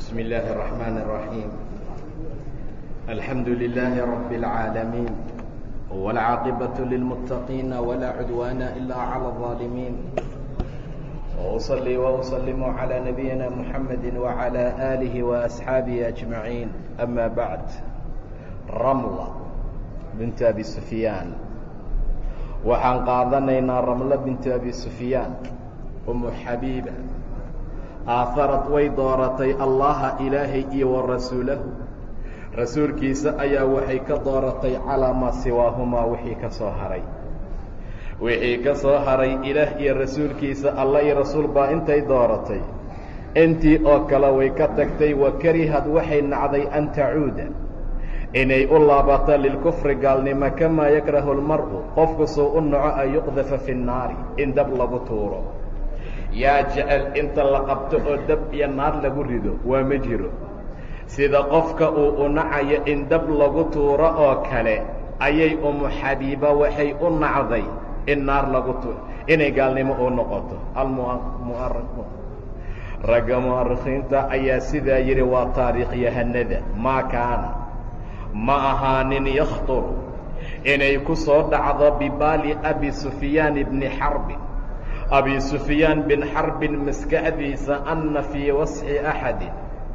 بسم الله الرحمن الرحيم الحمد لله رب العالمين والعاقبة للمتقين ولا عدوان إلا على الظالمين وأصلي وأسلم على نبينا محمد وعلى آله وأصحابه أجمعين أما بعد رملة بنت أبي سفيان waxaan qaadanaynaa ramlo binti abi sufyaan umu xabiiba aaharad way dooratay allaha ilaahay iyo wa rasuulahu rasuulkiisa ayaa waxay ka dooratay calaa maa siwaahumaa wixii ka soo haray wixii ka soo haray ilaah iyo rasuulkiisa alla iyo rasuul baa intay dooratay intii oo kale way ka tagtay wa karihad waxay nacday an tacuuda inay u laabato lilkufri gaalnimo kamaa yakrahu lmar'u qofku suu u naco an yuqdafa fi nnaari in dab lagu tuuro yaa jecel inta la qabto oo dab iyo naar lagu rido waa ma jiro sida qofka uu u nacayo in dab lagu tuuro oo kale ayay umu xabiiba waxay u nacday in naar lagu tuuro inay gaalnimo u noqoto ragga mu'arikhiinta ayaa sidaa yidhi waa taariikhyahanada maa kaana ma ahaanin yakhturu inay ku soo dhacdo bibaali abi sufyaan bni xarbin abi sufyaan bin xarbin maskaxdiisa anna fii wasxi axadin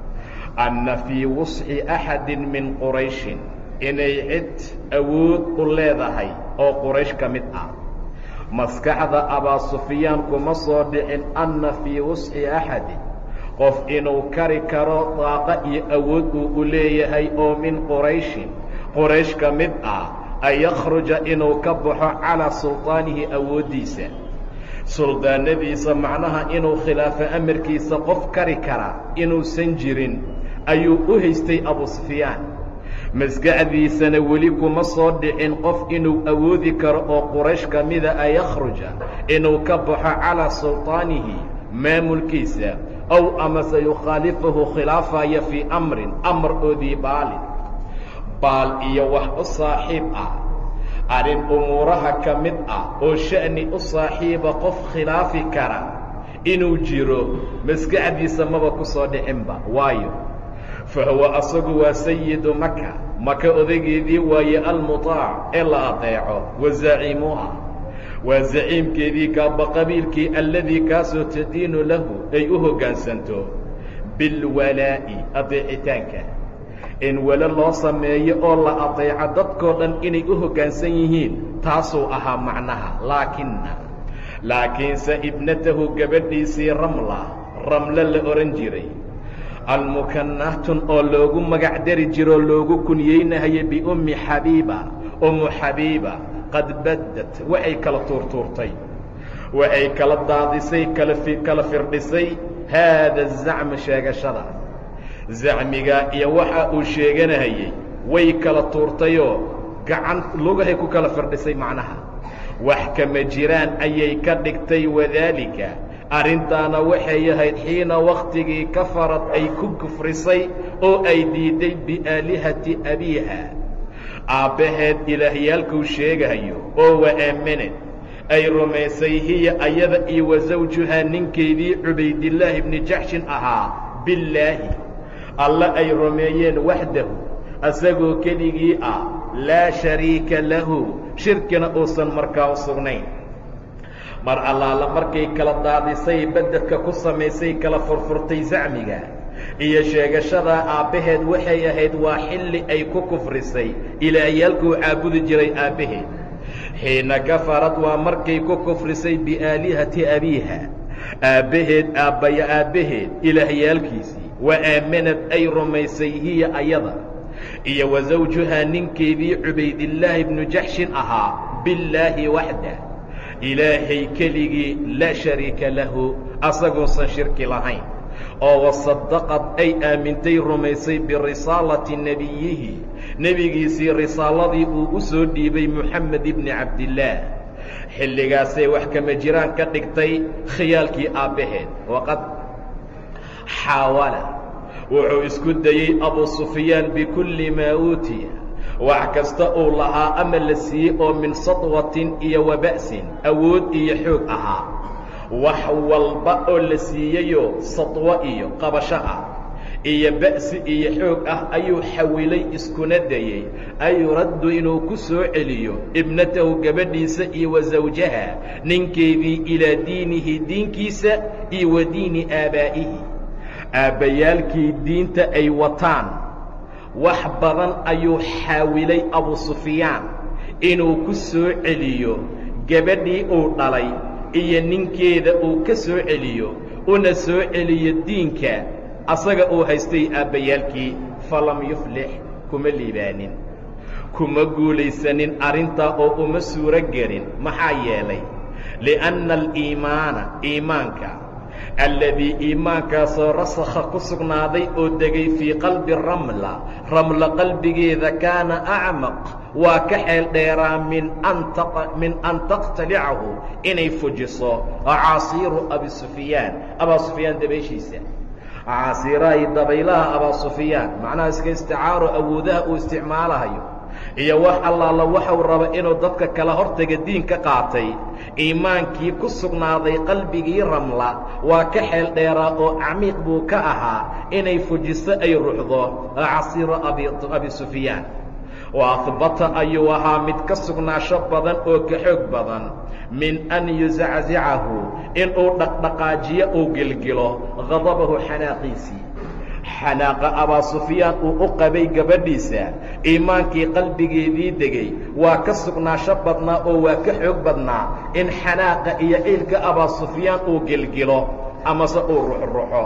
anna fii wasxi axadin min qurayshin inay cid awood u leedahay oo quraysh ka mid ah maskaxda abaa sufyaan kuma soo dhicin anna fii wasxi axadin qof inuu kari karo daaqo iyo awood uu u leeyahay oo min qurayshin quraysh ka mid ah an yakhruja inuu ka baxo calaa sulطaanihi awooddiisa suldaanadiisa macnaha inuu khilaafo amarkiisa qof kari kara inuusan jirin ayuu u haystay abu sufyaan maskaxdiisana weli kuma soo dhicin qof inuu awoodi karo oo quraysh ka mida an yakhruja inuu ka baxo calaa sulطaanihi maamulkiisa ow amase yukhaalifahu khilaafaya fii amrin amar oodii baalin baal iyo wax u saaxiib ah arrin umuuraha ka mid ah oo sha'ni u saaxiiba qof khilaafi kara inuu jiro maskaxdiisa maba ku soo dhicinba waayo fa huwa asagu waa sayidu maka maka odageedii waaye almutaac ee la adeeco wa zaciimuha waa zaciimkeedii kaaba qabiilkii alladii kaasoo tadiinu lahu ay u hoggaansanto bilwalaa'i adeecitaanka in welo loo sameeyo oo la adeeco dadkoo dhan inay u hoggaansan yihiin taasuu ahaa macnaha laakinna laakiinse ibnatahu gabadhiisii ramla ramlo la odhan jiray almukannahtun oo loogu magac dari jiroo loogu kunyeynahaya biummi xabiiba ummu xabiiba qad baddad waxay kala tuurtuurtay waxay kala daadisay kala firdhisay haada zacmu sheegashada zacmiga iyo waxa uu sheeganahayey way kala tuurtayoo gacan lugahay ku kala firdhisay macnaha wax kama jiraan ayay ka dhigtay wadaalika arrintaana waxay ahayd xiina wakhtigii kafarad ay ku kufrisay oo ay diiday biaalihati abiiha aabbaheed ilaahyaalkuu sheegahayo oo wa aamanad ay rumaysay hiya ayada iyo wa sawjuhaa ninkeedii cubaydillaahi bni jaxshin ahaa billaahi alle ay rumeeyeen waxdahu asagoo keligii ah laa shariika lahu shirkina uusan markaa u sugnayn mar allaala markay kala daadisay bededka ku samaysay kala furfurtay zacmiga iyo sheegashadaa aabbaheed waxay ahayd waa xilli ay ku kufrisay ilaahyaalkuu caabudi jiray aabbaheed xiina kafarad waa markay ku kufrisay biaalihati abiiha aabbaheed aabbaya aabbaheed ilaahyaalkiisii wa aamanad ay rumaysay hiya ayada iyo wa sawjuhaa ninkeedii cubaydillaahi bnu jaxshin ahaa billaahi waxda ilaahay keligii laa shariika lahu asaguusan shirki lahayn oo wasadaqad ay aamintay rumaysay birisaalati nebiyihi nebigiisii risaaladii uu u soo dhiibay moxamed ibni cabdillaah xilligaasay wax kama jiraan ka dhigtay khiyaalkii aabbaheed waqad xaawala wuxuu isku dayey abu sufyaan bikulli maa uutiya wax kasta uu lahaa ama la siiyey oo min sadwatin iyo waba'sin awood iyo xoog ahaa wax walba oo la siiyeyoo sadwo iyo qabasho ah iyo ba'si iyo xoog ah ayuu xawilay iskuna dayey ayuraddu inuu ku soo celiyo ibnatahu gabadhiisa iyo wa sawjaha ninkeedii ilaa diinihi diinkiisa iyo wa diini aabaa'ihi aabbayaalkii diinta ay wataan wax badan ayuu xaawilay abu sufyaan inuu ku soo celiyo gabadhii uu dhalay iyo ninkeeda uu ka soo celiyo una soo celiyo diinka asaga uu haystay aabbayaalkii falam yuflix kuma liibaanin kuma guulaysanin arrintaa oo uma suuro gelin maxaa yeelay li'anna aliimaana iimaanka alladii iimaankaasoo rasakha ku sugnaaday oo degay fii qalbi ramla ramla qalbigeeda kaana acmaq waa ka xeel dheeraa min min an taqtalicahu inay fujiso caasiiru abi sufyaan abaa sufyaan dabayshiisa caasiirahay dabaylaha abaa sufyaan macnaha iska isticaaro awoodaha uu isticmaalahayo iyo wax allaala waxau raba inuu dadka kala hortaga diin ka qaatay iimaankii ku sugnaaday qalbigii ramla waa ka xeel dheeraa oo camiiq buu ka ahaa inay fujiso ay ruxdo casiiro abi sufyaan wa ahbata ayuu ahaa mid ka sugnaasho badan oo ka xoog badan min an yusaczicahu inuu dhaqdhaqaajiyo uu gelgelo hadabahu xanaaqiisii xanaaqa abaa sufyaan uu u qabay gabadhiisa iimaankii qalbigeedii degay waa ka sugnaasho badnaa oo waa ka xoog badnaa in xanaaqa iyo ciilka abaa sufyaan uu gelgelo amase uu ruxruxo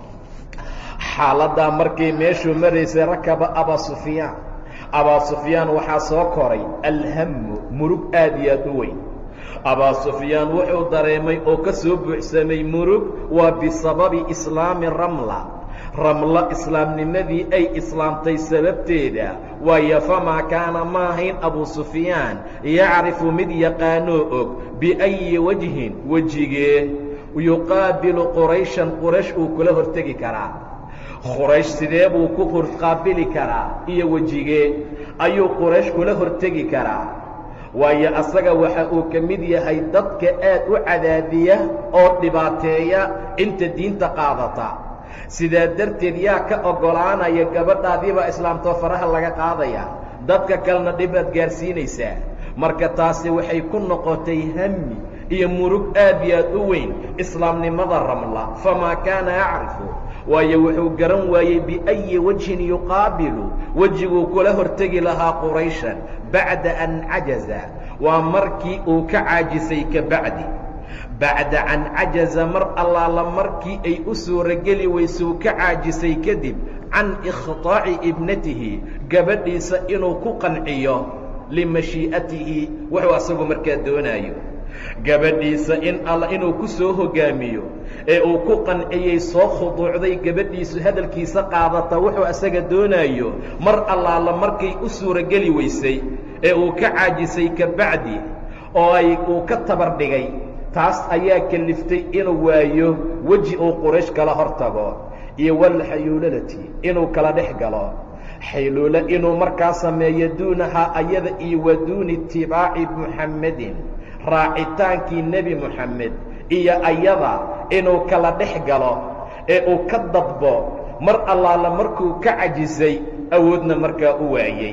xaaladdaa markay meeshuu maraysay rakaba abaa sufyaan abaa sufyaan waxaa soo koray alhamu murug aad iyo aad u weyn abaa sufyaan wuxuu dareemay oo ka soo buuxsamay murug waa bisababi islaami ramla ramlo islaamnimadii ay islaamtay sababteeda waayo famaa kaana ma ahayn abu sufyaan yacrifu mid yaqaanoo og biayi wajhin wejigee yuqaabilu qurayshan quraysh uu kula hortegi karaa quraysh sidee buu ku horqaabili karaa iyo wejigee ayuu quraysh kula hortegi karaa waayo asaga waxa uu ka mid yahay dadka aad u cadaadiya oo dhibaateeya inta diinta qaadata sidaa darteed yaa ka oggolaanaya gabadhaadiibaa islaamtoo faraha laga qaadaya dadka kalena dhibaad gaarsiinaysaa marka taasi waxay ku noqotay hami iyo murug aad iyo aad u weyn islaamnimada ramla famaa kaana yacrifu waayo wuxuu garan waayey biayi wajhin yuqaabilu wejiguu kula hortegi lahaa qurayshan bacda an cajaza waa markii uu ka caajisay ka bacdi bacda an cajaza mar allaala markii ay u suurogeli weysuu ka caajisay kadib can ikhtaaci ibnatihi gabadhiisa inuu ku qanciyo limashii'atihi wuxuu asagu markaa doonaayo gabadhiisa in alla inuu ku soo hoggaamiyo ee uu ku qanciyey soo khuduucday gabadhiisu hadalkiisa qaadata wuxuu asaga doonaayo mar allaala markay u suurogeli weysay ee uu ka caajisay ka bacdi oo ay uu ka tabar dhigay taas ayaa keliftay inuu waayo weji uu quraysh kala hor tago iyo walxayuulalati inuu kala dhex galo xayluulo inuu markaa sameeyo duunahaa ayada iyo wa duuni itibaaci muxammedin raacitaankii nebi moxamed iyo ayada inuu kala dhex galo ee uu ka dadbo mar allaala markuu ka cajisay awoodna markaa u waayey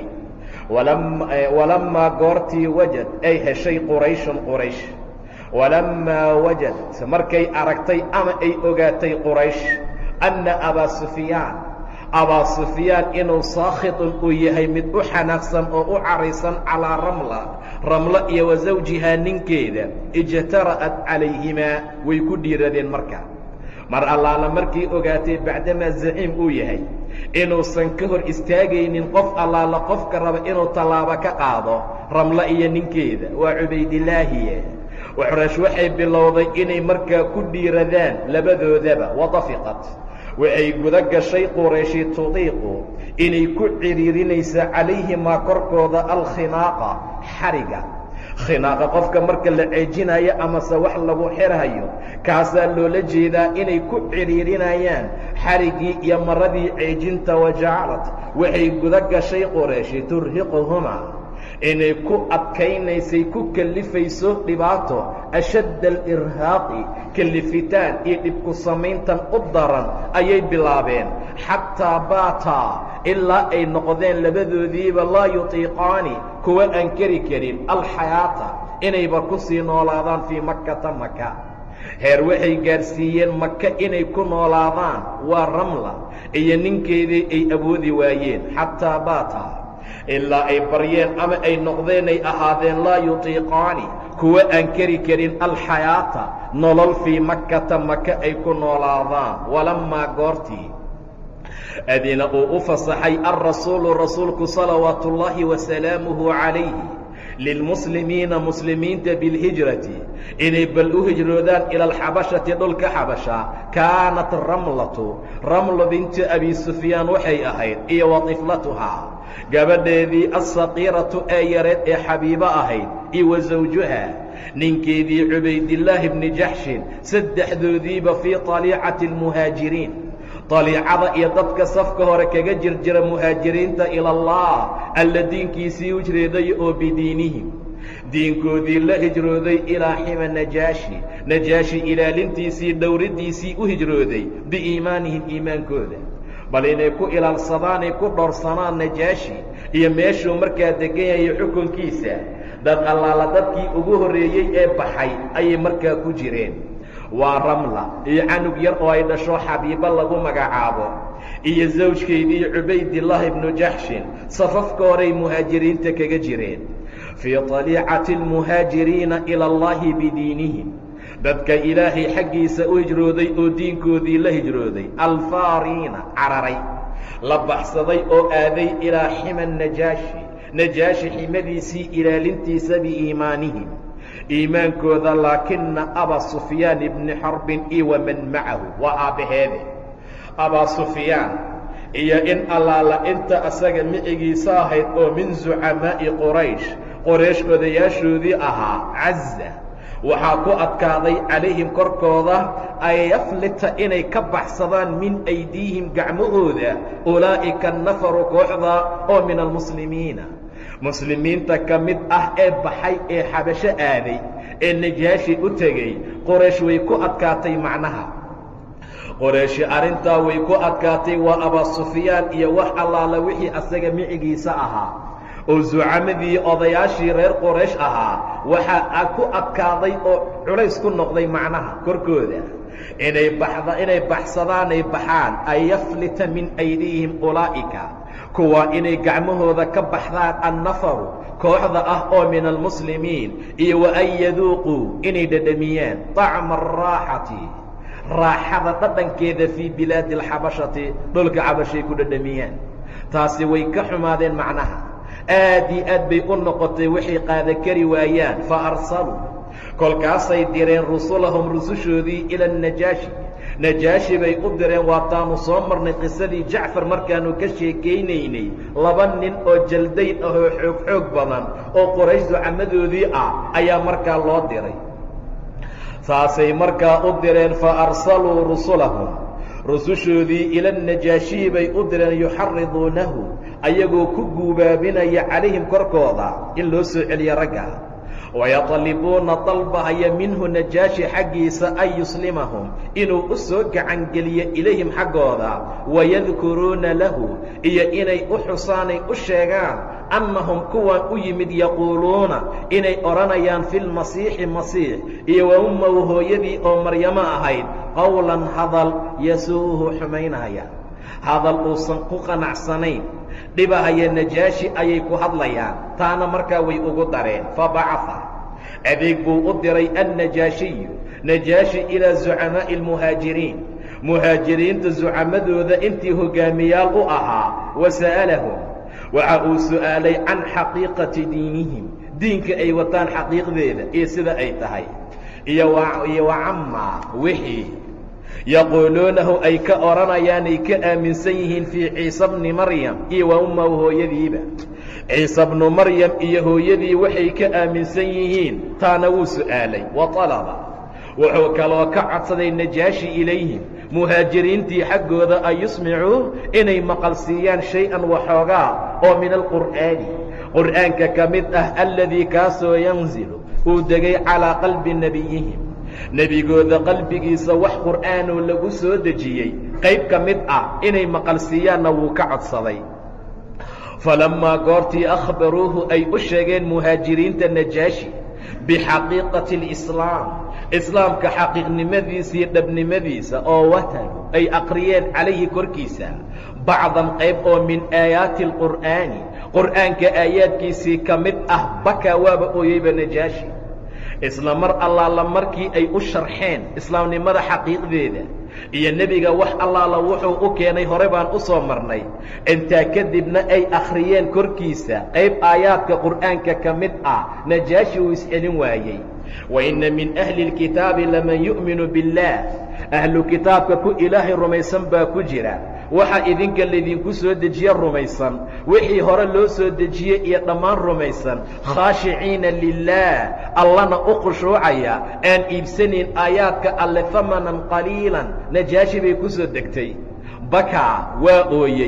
walammaa goortii wajad ay heshay qurayshun quraysh walammaa wajad markay aragtay ama ay ogaatay quraysh anna abaa sufyaan abaa sufyaan inuu saakhitun uu yahay mid u xanaaqsan oo u caraysan calaa ramla ramlo iyo wa sawjihaa ninkeeda ijtara'at calayhimaa way ku dhiiradeen marka mar allaala markay ogaatay bacdamaa zaciim uu yahay inuusan ka hor istaagaynin qof allaala qofka raba inuu tallaabo ka qaado ramlo iyo ninkeeda waa cubaydilaahiye quraysh waxay bilowday inay markaa ku dhiiradaan labadoodaba wadafiqat waxay guda gashay qurayshi tudiiqu inay ku cidhiirinaysa calayhimaa korkooda alkhinaaqa xariga khinaaqa qofka marka la ceejinayo amase wax lagu xirhayo kaasaa loola jeedaa inay ku cidhiirinayaan xarigii iyo maradii ceejinta wajacalat waxay guda gashay qurayshi turhiquhumaa inay ku adkaynaysay ku kellifayso dhibaato ashadda alirhaaqi kellifitaan iyo dhibku samayntan u daran ayay bilaabeen xataa baataa ilaa ay noqdeen labadoodiiba laa yutiiqaani kuwa aan keri karin alxayaata inayba ku sii noolaadaan fii makkata maka heer waxay gaadhsiiyeen maka inay ku noolaadaan waa ramla iyo ninkeedii ay awoodi waayeen xataa baataa ilaa ay baryeen ama ay noqdeen ay ahaadeen laa yutiiqaani kuwa aan keri karin alxayaata nolol fii makkata maka ay ku noolaadaan walammaa goortii adina uu u fasaxay alrasuulu rasuulku salawaatu ullaahi wasalaamuhu calayhi lilmuslimiina muslimiinta bilhijrati inay bal u hijroodaan ila alxabashati dhulka xabasha kaanat ramlatu ramlo binti abi sufyaan waxay ahayd iyo wa tiflatuhaa gabadheedii alsaqiiratu ee yareed ee xabiibo ahayd iyo wa sawjuha ninkeedii cubaydillaahi bni jaxshin saddexdoodiiba fii طaliicati اlmuhaajiriin daliicada iyo dadka safka hore kaga jirjira muhaajiriinta ila allah alla diinkiisii hijrooday oo bidiinihim diinkoodii la hijrooday ilaa xima najaashi najaashi ilaalintiisii dhowriddiisii u hijrooday biiimaanihim iimaankooda bal inay ku ilaalsadaanay ku dhowrsanaan najaashi iyo meeshuu markaa degan yahay xukunkiisa dad allaala dadkii ugu horreeyey ee baxay ayay markaa ku jireen waa ramla iyo canug yar oo ay dhasho xabiibo lagu magacaabo iyo sawjkeydii cubaydillaahi ibnu jaxshin safafka horay muhaajiriinta kaga jireen fii طaliicati اlmuhaajiriina ila allahi bidiinihim dadka ilaahay xaggiisa u hijrooday oo diinkoodii la hijrooday alfaariina cararay la baxsaday oo aaday ilaa xima najaashi najaashi ximadiisii ilaalintiisa biiimaanihim iimaankooda laakina abaa sufyaan ibni xarbin iyo waman macahu waa aabbaheede abaa sufyaan iyo in allaala inta asaga micigiisa ahayd oo min zucamaa'i qoraysh qoraysh odayaashoodii ahaa caza waxaa ku adkaaday calayhim korkooda ay yaflita inay ka baxsadaan min aydiihim gacmahooda ulaa'ika nafaru kooxda oo min almuslimiina muslimiinta ka mid ah ee baxay ee xabasho aaday ee najaashi u tegey qoraysh way ku adkaatay macnaha qorayshi arrintaa way ku adkaatay waa abaa sufyaan iyo wax allaala wixii asaga micigiisa ahaa oo zucamadii odayaashii reer qoraysh ahaa waxaa ku adkaaday oo culays ku noqday macnaha korkooda inay baxda inay baxsadaanay baxaan ay yaflita min aydiihim ulaa'ika kuwa inay gacmahooda ka baxdaan annafaru kooxda ah oo min almuslimiin iyo wa an yaduuquu inay dhedhamiyaan طacma araaxati raaxada dhadhankeeda fii bilaadi alxabashati dhulka xabashay ku dhedhamiyaan taasi way ka xumaadeen macnaha aad iyo aad bay u noqotay waxay qaada kari waayaan fa arsaluu kolkaasay direen rusulahum rusushoodii ila anajaashi najaashi bay u direen waataanu soo marnay qisadii jacfar markaanu ka sheekaynaynay laba nin oo jaldayn ah oo xoog xoog badan oo qoraysh ducamadoodii ah ayaa markaa loo diray saasay markaa u direen fa arsaluu rusulahum rusushoodii ila najaashiyi bay u direen yuxariduunahu ayagoo ku guubaabinaya calayhim korkooda in loo soo celiyo ragga wayatalibuuna dalbahaya minhu najaashi xaggiisa an yuslimahum inuu u soo gacangeliyo ilayhim xaggooda wayadkuruuna lahu iyo inay u xusaanay u sheegaan annahum kuwan u yimid yaquuluuna inay odhanayaan fi lmasiixi masiix iyo wa ummahu hooyadii oo maryamo ahayd qowlan hadal yasuu'uhu xumaynaya hadal uusan ku qanacsanayn dhibahaya najaashi ayay ku hadlayaan taana markaa way ugu dareen fabacaha adeeg buu u diray annajaashiyu najaashi ilaa zucamaa'i almuhaajiriin muhaajiriinta zucamadooda intii hogaamiyaal u ahaa wa sa'alahum waxa uu su'aalay can xaqiiqati diinihim diinka ay wataan xaqiiqdeeda iyo sida ay tahay iyo iyo wa camaa wixii yaquuluunahu ay ka odhanayaan ay ka aaminsan yihiin fii ciise bni maryam iyo wa ummahu hooyadiiba ciise bnu maryam iyo hooyadii waxay ka aaminsan yihiin taana wuu su'aalay wa talaba wuxuu kaloo ka codsaday najaashi ilayhim muhaajiriintii xaggooda an yusmicuu inay maqalsiiyaan shay-an waxoogaa oo min alqur'aani qur'aanka ka mid ah alladii kaasoo yanzilu uu degay calaa qalbi nebiyihim nebigooda qalbigiisa wax qur'aanoo lagu soo dejiyey qayb ka mid ah inay maqalsiiyaanna wuu ka codsaday falammaa goortii akhbaruuhu ay u sheegeen muhaajiriinta najaashi bixaqiiqati alislaam islaamka xaqiiqnimadiisaiyo dhabnimadiisa oo watalu ay aqriyeen calayhi korkiisa bacdan qayb oo min aayaati alqur'aani qur'aanka aayaadkiisii ka mid ah bakaa waaba ooyeyba najaashi isla mar allaala markii ay u sharxeen islaamnimada xaqiiqdeeda iyo nebiga wax allaala wuxuu u keenay hore baan u soo marnay intaa kadibna ay akhriyeen korkiisa qayb aayaadka qur'aanka ka mid ah najaashi uu iscelin waayey wa inna min ahli اlkitaabi laman yu'minu biاllaah ahlu kitaabka ku ilaahay rumaysan baa ku jira waxa idinka laydinku soo dejiye rumaysan wixii hore loo soo dejiyey iyo dhammaan rumaysan khaashiciina lilaah allana u khushuucaya aan iibsanayn aayaadka alle hamanan qaliilan najaashi bay ku soo degtay bakaa waa ooyey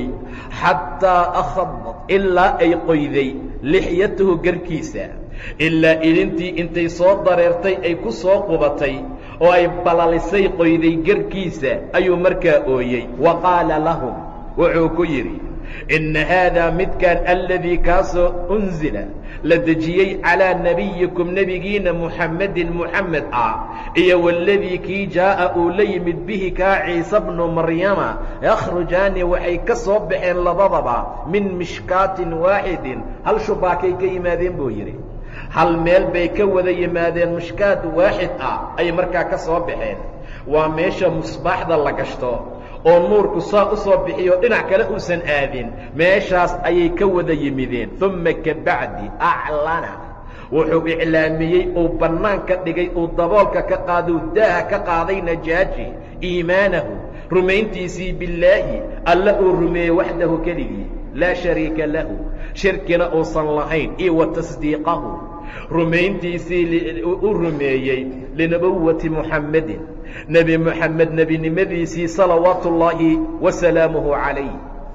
xataa akhadat ilaa ay qoyday lixyatahu garkiisa ilaa idintii intay soo dareertay ay ku soo qubatay oo ay balalisay qoyday garkiisa ayuu markaa ooyey wa qaala lahum wuxuu ku yidhi inna haadaa midkan aladii kaasoo unzila la dejiyey calaa nebiyikum nebigiina muxammedin muxamed ah iyo waladii kii jaa'a uu la yimid bihi kaa ciise bnu maryama yakhrujaani waxay ka soo baxeen labadaba min mishkaatin waaxidin hal shubaakay ka yimaadeen buu yidhi hal meel bay ka wada yimaadeen mushkaad waaxid ah ayay markaa ka soo baxeen waa meesha musbaaxda la gashto oo nuurku saa u soo bixiyo dhinac kale uusan aadin meeshaas ayay ka wada yimideen uma kabacdi aclana wuxuu iclaamiyey uu bannaanka dhigay uu daboolka ka qaadou daaha ka qaaday najaaji iimaanahu rumayntiisii billaahi alla uu rumeeyey waxdahu keligii laa shariika lahu shirkina uusan lahayn iyo wa tasdiiqahu rumayntiisii u rumeeyey linubuwati muxammedin nebi moxamed nebinimadiisii salawaatu ullaahi wasalaamuhu calayh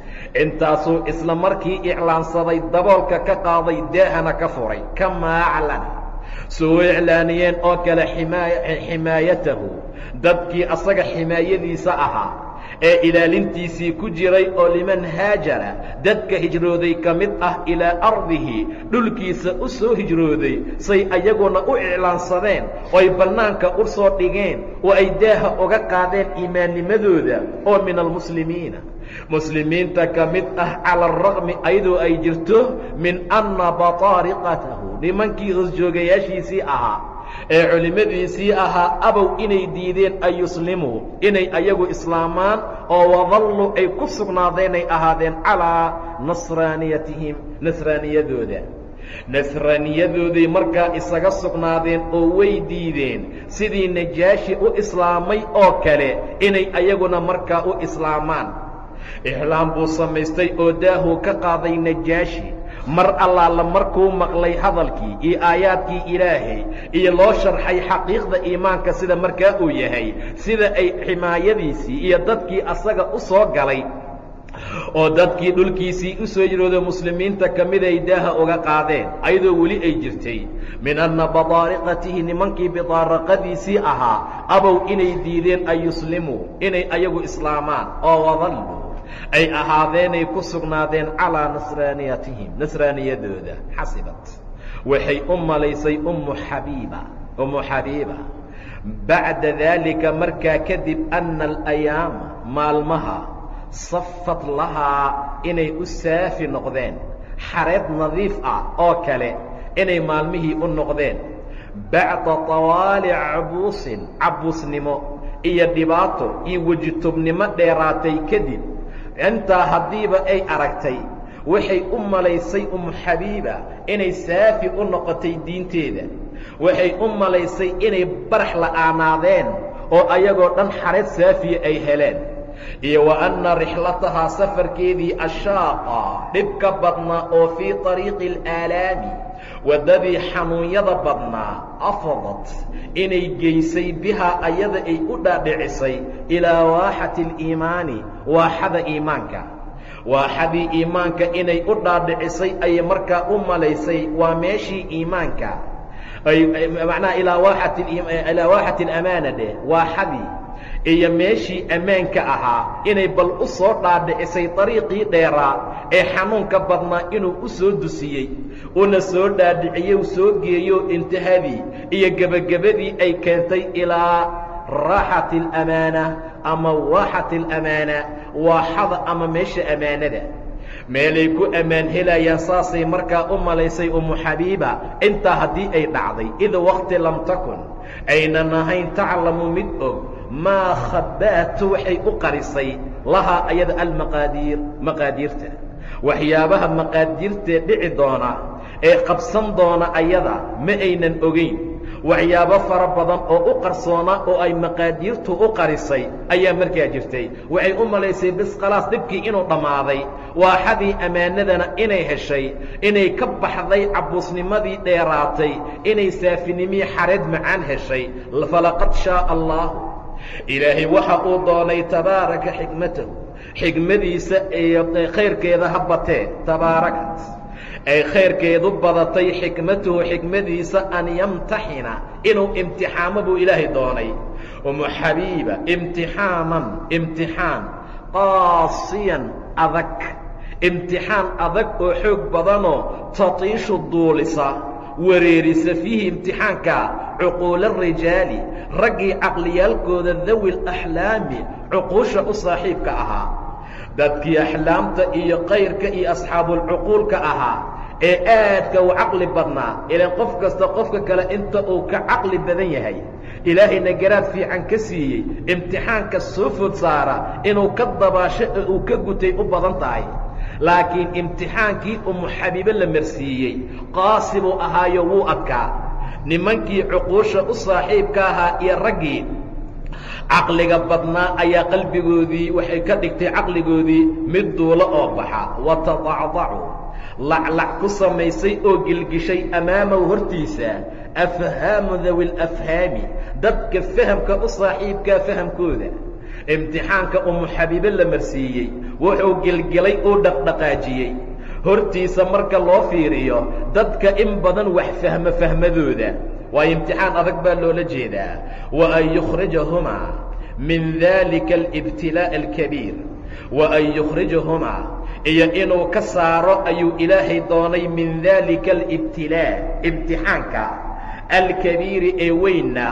intaasuu isla markii iclaansaday daboolka ka qaaday daahana ka furay kamaa aclana soo iclaaniyeen oo kale ximaayatahu dadkii asaga ximaayadiisa ahaa ee ilaalintiisii ku jiray oo liman haajara dadka hijrooday ka mid ah ilaa ardihi dhulkiisa u soo hijrooday say ayaguna u iclaansadeen ooy bannaanka u soo dhigeen oo ay daaha uga qaadeen iimaannimadooda oo min almuslimiina muslimiinta ka mid ah cala araqmi ayadoo ay jirto min anna bataariqatahu nimankii hoosjoogayaashiisii ahaa ee culimmadiisii ahaa abow inay diideen an yuslimuu inay ayagu islaamaan oo wadalluu ay ku sugnaadeen ay ahaadeen calaa nasraaniyatihim nasraaniyadooda nasraaniyadooday markaa isaga sugnaadeen oo way diideen sidii najaashi u islaamay oo kale inay ayaguna markaa u islaamaan ixlaam buu samaystay oo daahuu ka qaaday najaashi mar allaala markuu maqlay hadalkii iyo aayaadkii ilaahay iyo loo sharxay xaqiiqda iimaanka sida markaa uu yahay sida ay ximaayadiisii iyo dadkii asaga u soo galay oo dadkii dhulkiisii u soo yirooda muslimiinta ka mid ay daaha uga qaadeen ayadoo weli ay jirtay min anna badaariqatihi nimankii bidaaraqadiisii ahaa abow inay diideen an yuslimuu inay ayagu islaamaan oo wadalluu ay ahaadeenay ku sugnaadeen calaa nasraaniyatihim nasraaniyadooda xasibat waxay u malaysay ummu xabiiba ummu xabiiba bacda daalika markaa kadib anna alayaama maalmaha safat lahaa inay u saafi noqdeen xareed nadiif ah oo kale inay maalmihii u noqdeen bacda tawaali cabuusin cabuusnimo iyo dhibaato iyo wejitubnimo dheeraatay kadib intaa haddiiba ay aragtay waxay u malaysay umu xabiiba inay saafi u noqotay diinteeda waxay u malaysay inay barax la'aanaadeen oo ayagoo dhan xareed saafiya ay heleen iyo wa anna rixlatahaa safarkeedii ashaaqa dhibka badnaa oo fii طariiqi اlaalaami waddadii xanuunyada badnaa afadat inay geysay bihaa ayada ay u dhaadhicisay ilaa waaxati اliimaani waaxada iimaanka waa xadii iimaanka inay u dhaadhicisay ayay markaa u malaysay waa meeshii iimaanka macnaha ilaa waaxati alamaana dheh waa xadii iyo meeshii ammaanka ahaa inay bal u soo dhaadhicisay dariiqii dheeraa ee xanuunka badnaa inuu u soo dusiyey una soo dhaadhiciyey soo geeyo intihadii iyo gebagabadii ay keentay ilaa raaxati alamaana ama waaxati alamaana waaxada ama meesha ammaanada meelay ku ammaan helayaan saasay markaa u malaysay umu xabiiba intaa haddii ay dhacday id wakti lam takun aynan ahayn taclamu mid og maa khabaatu waxay u qarisay lahaa ayada almaqaadiir maqaadiirta waxyaabaha maqaadiirtee dhici doona ee qabsan doona ayada ma aynan ogayn waxyaabo fara badan oo u qarsoona oo ay maqaadiirtu u qarisay ayaa markaa jirtay waxay u malaysay bis khalaas dhibkii inuu dhammaaday waaxadii ammaanadana inay heshay inay ka baxday cabbuusnimadii dheeraatay inay saafinimii xareed macaan heshay falaqad shaaa allaahu ilaahay waxa uu doonay tabaaraka xikmatahu xikmadiisa iyo khayrkeeda ha batee tabaarakat ay khayrkeedu badatay xikmatuhu xikmadiisa an yamtaxina inuu imtixaamo buu ilaahay doonay umu xabiiba imtixaaman imtixaan qaasiyan adag imtixaan adag oo xoog badanoo tatiishu duulisa wareerisa fiihi imtixaanka cuquula rijaali raggii caqliyaalkooda dawi laxlaami cuquusha u saaxiibka ahaa dadkii axlaamta iyo kayrka iyo asxaabulcuquulka ahaa ee aadka u caqli badnaa ilaan qof kasta qofka kale inta uu ka caqli badan yahay ilaahayna garaad fiican ka siiyey imtixaanka soo food saara inuu ka dabaasho ee uu ka gutay u badan tahay laakiin imtixaankii umu xabiibe la marsiiyey qaasi buu ahaayo wuu adkaa nimankii cuquusha u saaxiibka ahaa iyo raggii caqliga badnaa ayaa qalbigoodii waxay ka dhigtay caqligoodii mid duulo oo baxa watadacdacu laclac ku samaysay oo gilgishay amaamahu hortiisa afhaamu dawi lafhaami dadka fahamka u saaxiibkaa fahamkooda imtixaanka umu xabiibe la marsiiyey wuxuu gilgilay uu dhaqdhaqaajiyey hortiisa marka loo fiiriyo dadka in badan wax fahmo fahmadooda waa imtixaan adag baa loola jeedaa wa an yukhrijahumaa min dalika alibtilaaءi alkabiir wa an yukhrijahumaa iyo inuu ka saaro ayuu ilaahay doonay min dalika alibtilaa imtixaanka alkabiiri ee weynna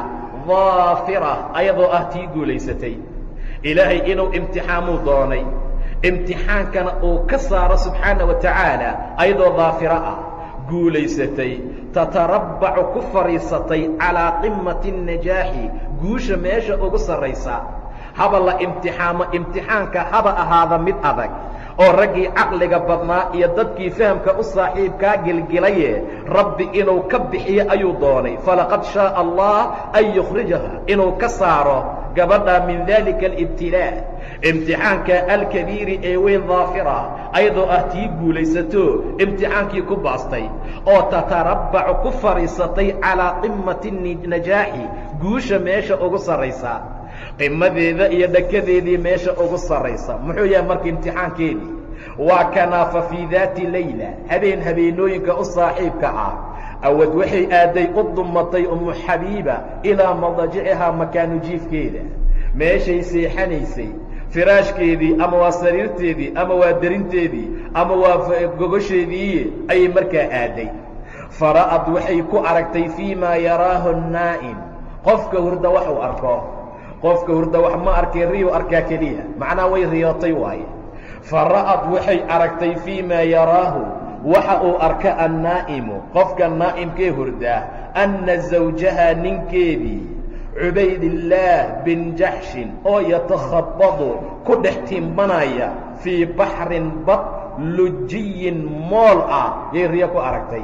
daafira ayadoo ah tii guulaysatay ilaahay inuu imtixaamuu doonay imtixaankana uu ka saaro subxaana wa tacaala ayadoo daafiro ah guulaysatay tatarabbacu ku fadhiisatay calaa qimati الnajaaxi guusha meesha ugu sarraysa haba la imtixaamo imtixaanka haba ahaada mid adag oo raggii caqliga badnaa iyo dadkii fahamka u saaxiibkaa gilgilaye rabbi inuu ka bixiyo ayuu doonay falaqad shaaa allah an yukhrijaha inuu ka saaro gabadha min dalika alibtilaa imtixaanka alkabiiri ee weyn daafira ayadoo ah tii guulaysato imtixaankii ku baastay oo tatarabbacu ku fadhiisatay calaa qimati najaaxi guusha meesha ugu sarraysa qimadeeda iyo dhakadeedii meesha ugu sarraysa muxuu yahay marka imtixaankeedii waa kanaafa fii daati layla habeen habeenooyinka u saaxiibka ah awad waxay aaday u dumatay umu xabiiba ilaa madajicihaa makaanu jiifkeeda meeshay seexanaysay firaashkeedii ama waa sariirteedii ama waa derinteedii ama waa gogosheedii ayay markaa aaday fara'ad waxay ku aragtay fii maa yaraahu naa'im qofka hurda wax uu arko qofka hurda wax ma arkay riyuu arkaa keliya macnaha way riyootay waaye fara'ad waxay aragtay fii maa yaraahu waxa uu arka annaa'imu qofka naa'imkee hurdaa anna zawjaha ninkeedii cubaydillaah bin jaxshin oo yatakhabadu ku dhex timbanaya fii baxrin bad lujiyin mool ah yay riyo ku aragtay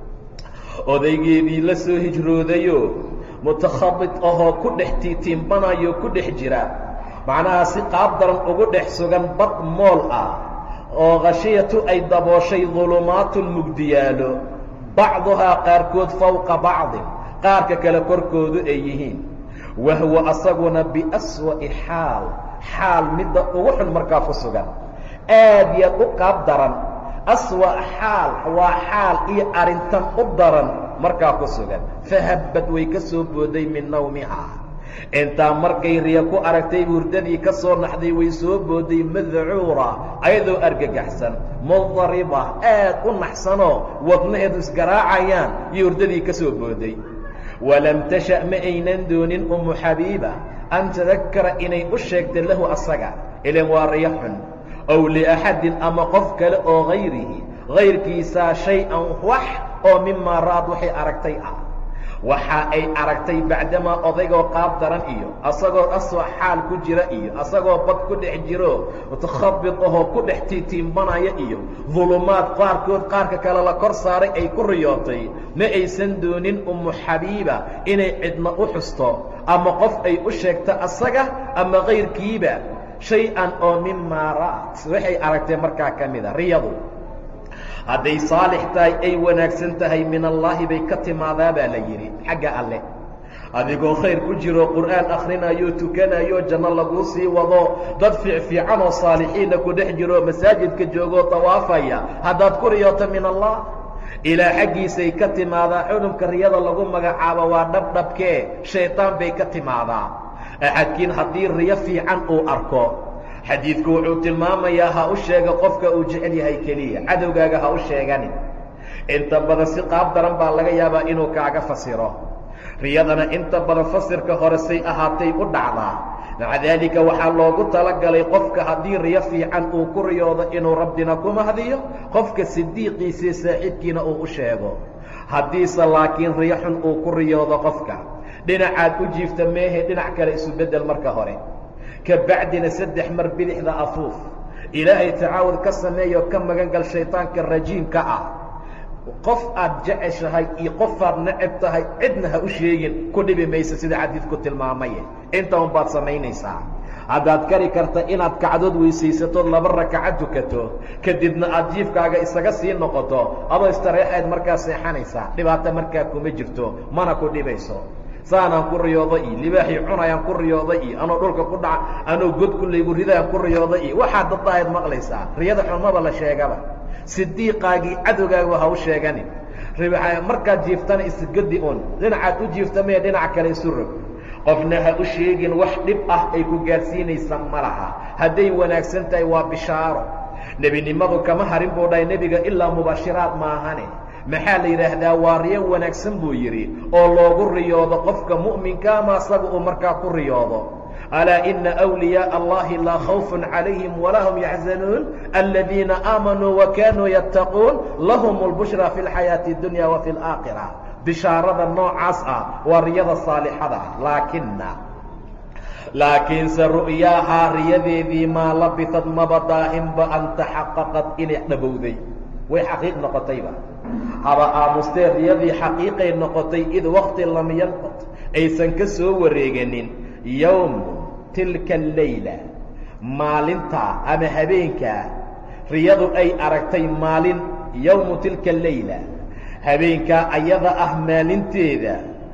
odaygeedii la soo hijroodayo mutakhabid ahoo ku dhex tiitiimbanayo ku dhex jira macnaha si qaab daran ugu dhex sugan bad mool ah oo khashiyatu ay dabooshay dulumaatun mugdiyaalo bacduhaa qaarkood fowqa bacdin qaarka kale korkoodu ay yihiin wahwa asaguna biaswa'i xaal xaal midda ugu xun markaa ku sugan aad yaad u qaab daran aswa xaal waa xaal iyo arrintan u daran markaa ku sugan fahabbad way ka soo booday min nawmihaa intaa markay riya ku aragtay hurdadii ka soo naxday way soo booday madcuura ayadoo argagaxsan mudariba aad u naxsanoo wadnaheedu isgaraacayaan iyo hurdadii ka soo booday walam tasha' ma aynan doonin umu xabiiba an tadakkara inay u sheegta lahu asaga ilan waa riyo xun ow liaxadin ama qof kale oo hayrihi hayrkiisaa shay-an wax oo mimaa ra'ad waxay aragtay ah waxa ay aragtay bacdamaa odaygoo qaab daran iyo asagoo asoo xaal ku jira iyo asagoo bad ku dhex jiro mutakhabid ahoo ku dhex tiitiimbanaya iyo dulumaad qaarkood qaarka kale la kor saaray ay ku riyootay ma aysan doonin umu xabiiba inay cidna u xusto ama qof ay u sheegto asaga ama kayrkiiba shay-an oo mimaa ra'at waxay aragtay markaa ka mida riyadu hadday saalix tahay ay wanaagsan tahay min allaahi bay ka timaadaa baa la yidhi xagga alleh adigoo khayr ku jiro qur'aan akhrinayo tukanayo janno laguu sii wado dad fiicfiican oo saalixiinna ku dhex jiro masaajidka joogoo tawaafaya haddaad ku riyooto min allah ilaa xaggiisay ka timaadaa xudunka riyada lagu magacaabo waa dhabdhabkee shaytaan bay ka timaadaa axadkiin haddii riyo fiican uu arko xadiidku wuxuu tilmaamayaa ha u sheega qofka uu jecel yahay keliya cadowgaaga ha u sheeganin inta badan si qaab daran baa laga yaabaa inuu kaaga fasiro riyadana inta badan fasirka hore say ahaatay u dhacdaa maca daalika waxaa loogu talagalay qofka haddii riyo fiican uu ku riyoodo inuu rabbina ku mahdiyo qofka sidiiqiisii saaxiibkiina uu u sheego haddiise laakiin riyo xun uu ku riyoodo qofka dhinacaad u jiifta meehe dhinac kale isu beddel marka hore ka bacdina saddex mar bidixda afuuf ilaahay tacaawud ka sameeyo ka magan gal shayطaanka rajiimka ah qof aad jeceshahay iyo qofaad necab tahay cidna ha u sheegin ku dhibi maysa sida xadiidku tilmaamaye inta un baad samaynaysaa haddaad kari karta inaad kacdood weysaysatood laba rakaca tukato kadibna aad jiifkaaga isaga sii noqoto adoo istareexayd markaa seexanaysaa dhibaato markaa kuma jirto mana ku dhibayso saanaan ku riyooda iyo libaaxii cunayaan ku riyooda iyo anoo dhulka ku dhaca anoo god kulaygu ridaan ku riyooda iyo waxaad dadaahayd maqlaysaa riyada xumaba la sheegaba sidiiqaagii cadowgaagaba ha u sheeganin markaad jiiftana isgadi un dhinacaad u jiifta mee dhinac kale isu rog qofna ha u sheegin wax dhib ah ay ku gaarsiinaysa ma laha hadday wanaagsan tahay waa bishaaro nebinimadu kama harin buu dhahay nebiga ilaa mubashiraad maahane maxaa la yidhaahdaa waa riyo wanaagsan buu yidhi oo loogu riyoodo qofka mu'minka ama asaga uu markaa ku riyoodo alaa ina أwliyaaء allahi laa khawfun calayhim walaa hum yaxzanuun aladiina aamanuu wakanuu yattaquun lahum اlbushra fi اlxayaaةi اdunya wa fi اlaakhira bishaarada noocaas ah waa riyada saalixada ah laakina laakiinse ru'yaahaa riyadeedii maa labisad maba daahinba an taxaqaqad inay dhabowday way xaqiiq noqotayba haba aamustee riyadii xaqiiqay noqotay id wakti lam yanqot aysan ka soo wareeganin yowmu tilka allayla maalintaa ama habeenkaa riyadu ay aragtay maalin yowmu tilka allayla habeenkaa ayada ah maalinteeda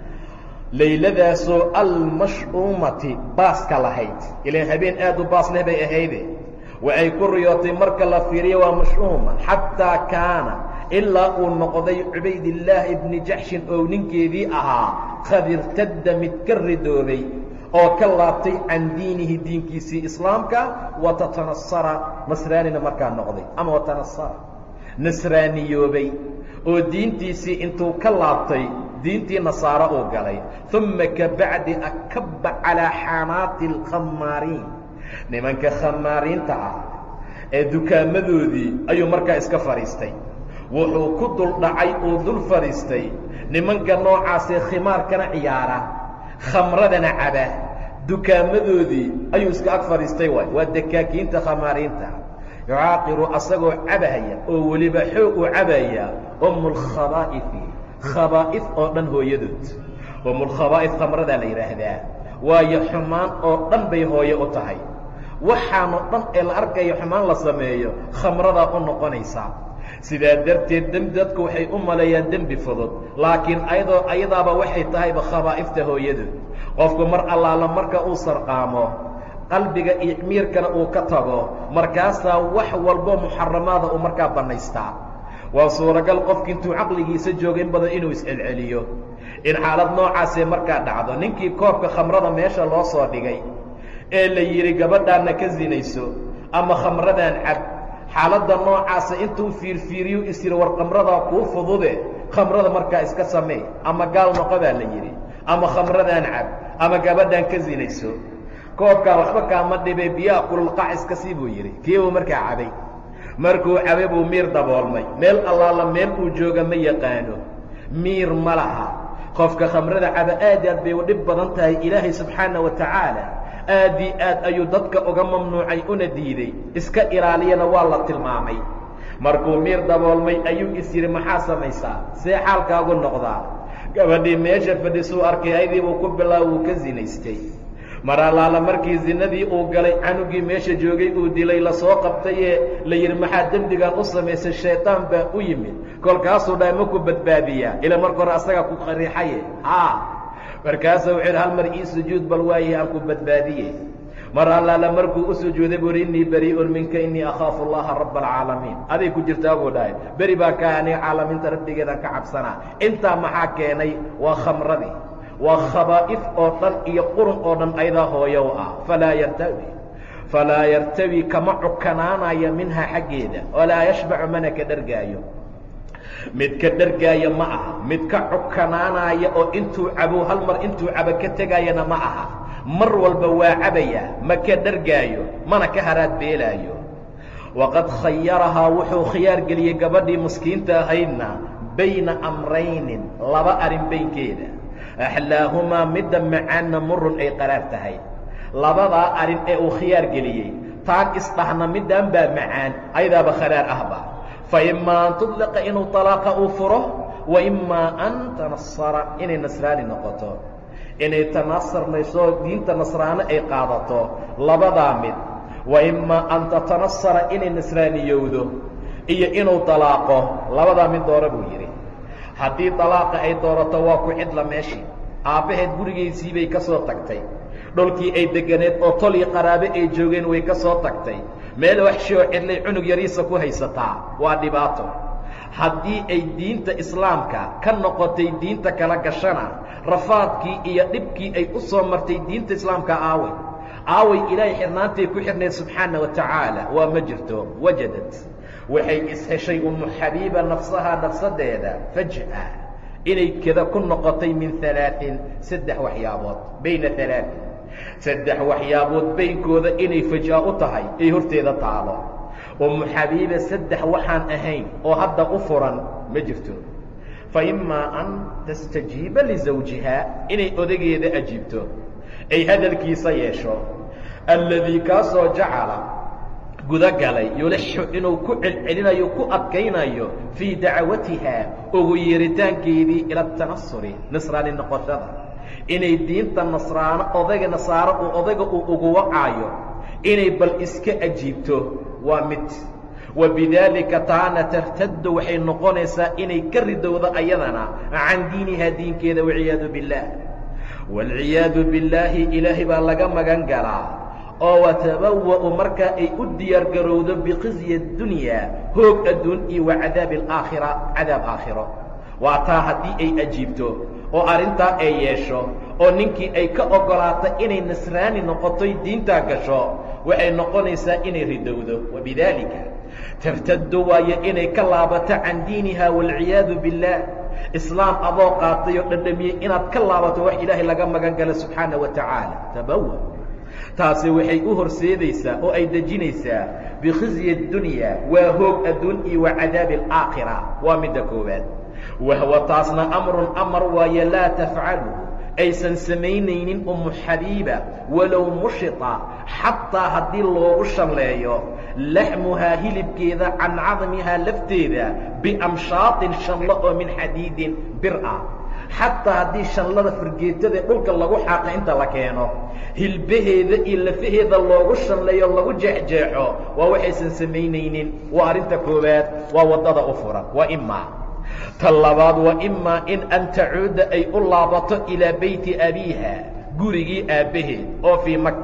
layladaasoo almash'uumati baaska lahayd ilaan habeen aad u baas leh bay ahayde wa ay ku riyootay marka la fiiriyo waa mash'uuma xataa kaana ilaa uu noqday cubaydillaahi ibni jaxshin oo ninkeedii ahaa qad irtadda mid ka ridoobay oo ka laabtay can diinihi diinkiisii islaamka wa tatanasara nasraanina markaa noqday ama watanasara nasraaniyoobay oo diintiisii intuu ka laabtay diintii nasaaro uu galay uma kabacdi akaba calaa xanaati alkhamaariin nimanka khamaariinta ah ee dukaamadoodii ayuu markaa iska fadhiistay wuxuu ku dul dhacay uu dul fadhiistay nimanka noocaasee khimaarkana ciyaara khamradana caba dukaamadoodii ayuu iska ag fadhiistay waay waa dakaakiinta khamaariinta yucaaqiru asagoo cabahaya oo weliba xoog uu cabaya umu lkhabaa'ifi khabaa'if oo dhan hooyadood umulkhabaa'if khamradaa la yidhaahdaa waayo xumaan oo dhan bay hooye u tahay waxaanoo dhan ee la arkayo xumaan la sameeyo khamradaa u noqonaysaa sidaa darteed dembi dadku waxay u maleeyaan dembi fudud laakiin ayadoo ayadaaba waxay tahayba khabaa'ifta hooyadood qofku mar allaala marka uu sarqaamo qalbiga iyo miirkana uu ka tago markaasaa wax walbo muxaramaada uu markaa bannaystaa waa suuragal qofki intuu caqligiisa jooga in badan inuu iscelceliyo in xaalad noocaasee markaa dhacdo ninkii koobka khamrada meesha loo soo dhigay ee la yidhi gabadhaanna ka sinayso ama khamradaan cab xaaladda noocaasa intuu fiirfiiriyu is yidhi war khamradaa kuu fudude khamrada markaa iska samee ama gaal noqo baa la yidhi ama khamradaan cab ama gabadhaan ka sinayso koobkaa waxba kaama dhibay biyaha kululqac iska sii buu yidhi kii buu markaa cabay markuu cabay buu miir daboolmay meel allaala meel uu jooga ma yaqaano miir ma laha qofka khamrada caba aad aad bay u dhib badan tahay ilaahay subxaana wa tacaala aad ii aad ayuu dadka uga mamnuucay una diiday iska ilaaliyana waa la tilmaamay markuu miir daboolmay ayuu is yidhi maxaa samaysaa see xaalkaagu noqdaa gabadhii meesha fadhisuu arkay aydii buu ku bilaaba wuu ka sinaystay mar allaala markii zinadii uu galay canugii meesha joogay uu dilay lasoo qabtayee la yidhi maxaa dembigan u samaysay shayطaan baa u yimid kolkaasuu dhahay ma ku badbaadiyaa ila marka hore asagaa ku qariixaye haa markaasuu wuxuu yidhi hal mar ii sujuud bal waayahe aan ku badbaadiye mar allaala markuu u sujuuday buu yidhi innii barii'un minka innii akhaafu allaha raba alcaalamiin aday ku jirtaa buu dhahay beri baa kaa aniga caalamiinta rabbigeedaan ka cabsanaa intaa maxaa keenay waa khamradii waa khabaa'if oo dhan iyo qurun oo dhan aydaa hooyow ah falaa yartawi falaa yartawi kama cukanaanayo minhaa xaggeeda walaa yashbacu mana ka dhargaayo mid ka dhargaaya ma aha mid ka cukanaanaya oo intuu cabo hal mar intuu cabo ka tegaayana ma aha mar walba waa cabaya ma ka dhargaayo mana ka haraad beelaayo waqad khayarahaa wuxuu khiyaar geliyey gabadhii miskiinta ahaydna bayna amraynin laba arrin baynkeeda axlaahumaa midda macaanna murun ay qaraar tahay labadaa arrin ee uu khiyaar geliyey taag isdhahna middaan baa macaan ayadaaba kharaar ahba fa imaa an tudliqa inuu talaaqa uu furo wa imaa an tanasara inay nasraani noqoto inay tanasarnayso diinta nasraano ay qaadato labadaa mid wa imaa an tatanasara inay nasraaniyowdo iyo inuu talaaqo labadaa mid doora buu yidhi haddii dalaaqa ay doorato waa ku cidla meeshii aabbaheed gurigiisii bay ka soo tagtay dhulkii ay deganeed oo tol iyo qaraabe ay joogeen way ka soo tagtay meel waxshi oo cidlay cunug yariisa ku haysataa waa dhibaato haddii ay diinta islaamka ka noqotay diinta kala gashana rafaadkii iyo dhibkii ay u soo martay diinta islaamka aaway aaway ilaahay xirnaantay ku xidhnayd subxaana wa tacaala waa ma jirto wajadad waxay isheshay umu xabiiba nafsahaa nafsadeeda faj'a inay keda ku noqotay min alaain saddex waxyaabood bayna alaain saddex waxyaabood baynkooda inay fajaa u tahay ay horteeda taalo umu xabiiba saddex waxaan ahayn oo hadda u furan ma jirto fa imaa an tastajiiba lizawjihaa inay odageeda ajiibto ay hadalkiisa yeesho alladii kaasoo jacala gudagalay yulaxu inuu ku celcelinayo ku adkaynayo fii dacwatiha ugu yeeritaankeedii ila tanasuri nasraani noqoshada inay diinta nasraano odayga nasaaro uu odayga uu ugu wacaayo inay bal iska ajiibto waa mid wa bidaalika taana tartaddu waxay noqonaysaa inay ka ridowdo ayadana can diinihaa diinkeeda walciyaadu biاllaah waalciyaadu billaahi ilaahay baa laga magan galaa oo watabawa'u markaa ay u diyaar garowdo biqisyi اdunyaa hoog adduun iyo wa cadaabi alaakhira cadaab aakhiro waa taa haddii ay ajiibto oo arrintaa ay yeesho oo ninkii ay ka oggolaato inay nasraani noqotoy diintaa gasho waxay noqonaysaa inay ridowdo wabidaalika tartaddu waayo inay ka laabato can diiniha waalciyaadu biاllaah islaam adoo qaatay oo dhadhamiyey inaad ka laabato wax ilaahay laga magan galo subxaana wa tacaala tabawa taasi waxay u horseedaysaa oo ay dejinaysaa bikhizyi اdunya waa hoog adduun iyo wa cadaabi alaakhira waa midda koowaad wahwa taasna amrun amar waaye laa tafcalu aysan samaynaynin umu xabiiba walow mushita xataa haddii loogu shalleeyo laxmuhaa hilibkeeda can cadmihaa lafteeda biamshaaطin shanlo oo min xadiidin bir ah xataa haddii shanlada fargeetada dhulka lagu xaaqa inta la keeno hilbaheeda iyo lafaheeda loogu shalleeyo lagu jeexjeexo waa waxaysan samaynaynin waa arrinta koowaad waa waddada u furan waa imaa ta labaad waa imaa in an tacuuda ay u laabato ilaa beyti abiiha gurigii aabbaheed oo fii maka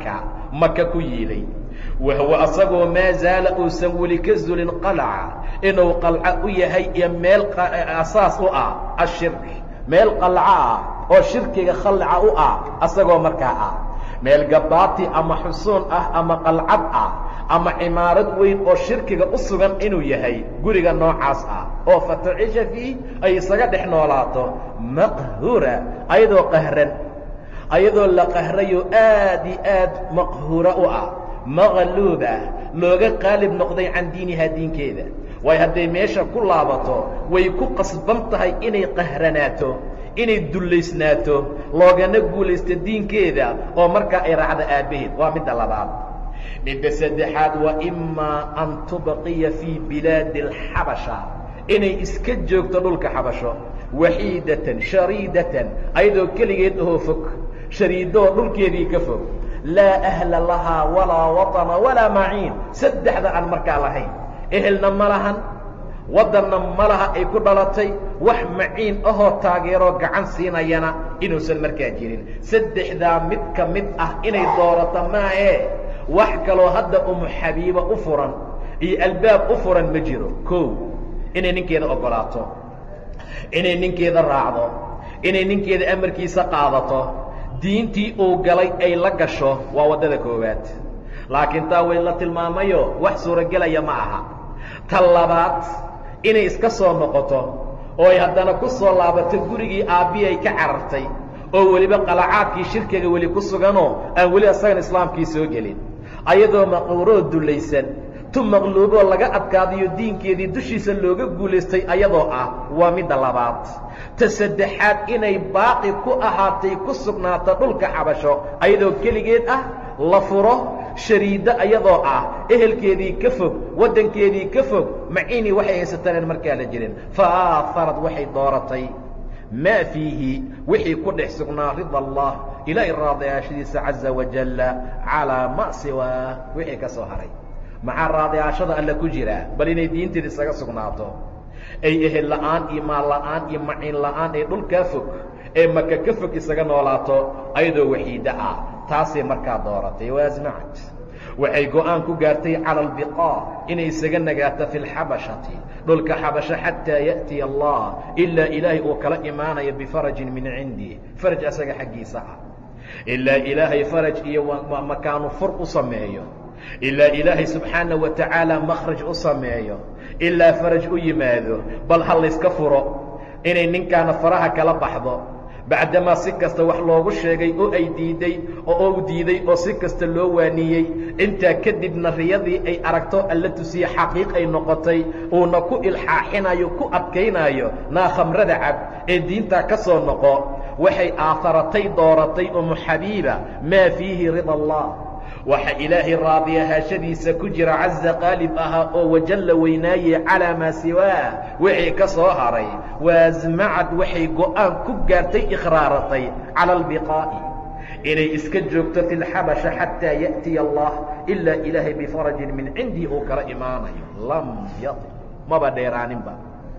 maka ku yiilay wahwa asagoo maa zaala uusan weli ka zulin qalaca inuu qalco u yahay iyo meel asaas u ah ashirk meel qalco ah oo shirkiga khalca u ah asagoo markaa ah meel gabaati ama xusuun ah ama qalcad ah ama cimaarad weyn oo shirkiga u sugan inuu yahay guriga noocaas ah oo fatacisha fiih ay isaga dhex noolaato maqhura ayadoo qahran ayadoo la qahrayo aad iyo aad maqhuura u ah maqluuba looga qaalib noqday can diinihaa diinkeeda waayo hadday meesha ku laabato way ku qasban tahay inay qahranaato inay dullaysnaato loogana guulaysto diinkeeda oo markaa ay raacdo aabbaheed waa midda labaad midda saddexaad wa imaa an tubqiya fii bilaadi alxabasha inay iska joogto dhulka xabasho waxiidatan shariidatan ayadoo keligeed ahoo fog shariidoo dhulkeedii ka fog laa ahla lahaa walaa waطana walaa maciin saddexda aan markaa lahayn ehelna ma lahan waddanna ma laha ay ku dhalatay wax maciin ahoo taageeroo gacan siinayana inuusan markaa jirin saddexdaa mid ka mid ah inay doorato maahee wax kaloo hadda umu xabiiba u furan iyo albaab u furan ma jiro kow inay ninkeeda oggolaato inay ninkeeda raacdo inay ninkeeda amarkiisa qaadato diintii uu galay ay la gasho waa waddada koowaad laakiin taa way la tilmaamayo wax suuragelaya ma aha ta labaad inay iska soo noqoto oo ay haddana ku soo laabato gurigii aabbii ay ka carartay oo weliba qalacaadkii shirkiga weli ku suganoo aan weli asagan islaamkii soo gelin ayadoo maquuroo dullaysan tu maqluuboo laga adkaadayo diinkeedii dushiisa looga guulaystay ayadoo ah waa midda labaad ta saddexaad inay baaqi ku ahaatay ku sugnaato dhulka xabasho ayadoo keligeed ah la furo shariiddo ayadoo ah ehelkeedii ka fog waddankeedii ka fog maciinii waxay haysataneen markaa la jirin faaaharad waxay dooratay maa fiihi wixii ku dhex sugnaa rida allah ilaahay raadiyaashadiisa caza wajalla calaa ma siwaa wixii ka soo haray maxaa raadiyaashada alle ku jira bal inay diinteeda isaga sugnaato ay ehel la'aan iyo maal la'aan iyo maciin la'aan ee dhulkaa fog ee maka ka fog isaga noolaato ayadoo waxiidda ah taasay markaa dooratay waasmacad waxay go'aan ku gaartay cala albiqaa inay isaga nagaato fi lxabashati dhulka xabasho xataa ya'tiya allah ilaa ilaahay uu kala imaanayo bifarajin min cindi faraj asaga xaggiisa ah ilaa ilaahay faraj iyo makaanu fur u sameeyo ilaa ilaahay subxaana wa tacaala makhraj u sameeyo ilaa faraj u yimaado bal ha layska furo inay ninkaana faraha kala baxdo bacdamaa si kasta wax loogu sheegay oo ay diiday oo u diiday oo si kasta loo waaniyey intaa kadibna riyadii ay aragto alla tusiye xaqiiq ay noqotay uuna ku ilxaaxinayo ku adkaynaayo naa khamrada cab ee diintaa ka soo noqo waxay aaharatay dooratay umu xabiiba maa fiihi rida allah waxa ilaahay raadiyahaashadiisa ku jira caza qaalib ahaa oo wajalla weynaaye calaa maa siwaah wixii ka soo haray waasmacad waxay go'aan ku gaartay ikhraaratay cala albiqaa'i inay iska joogto fi lxabasha xataa ya'tiya allah ilaa ilaahay bifarajin min cindii uu kala imaanayo lam yail maba dheeraaninba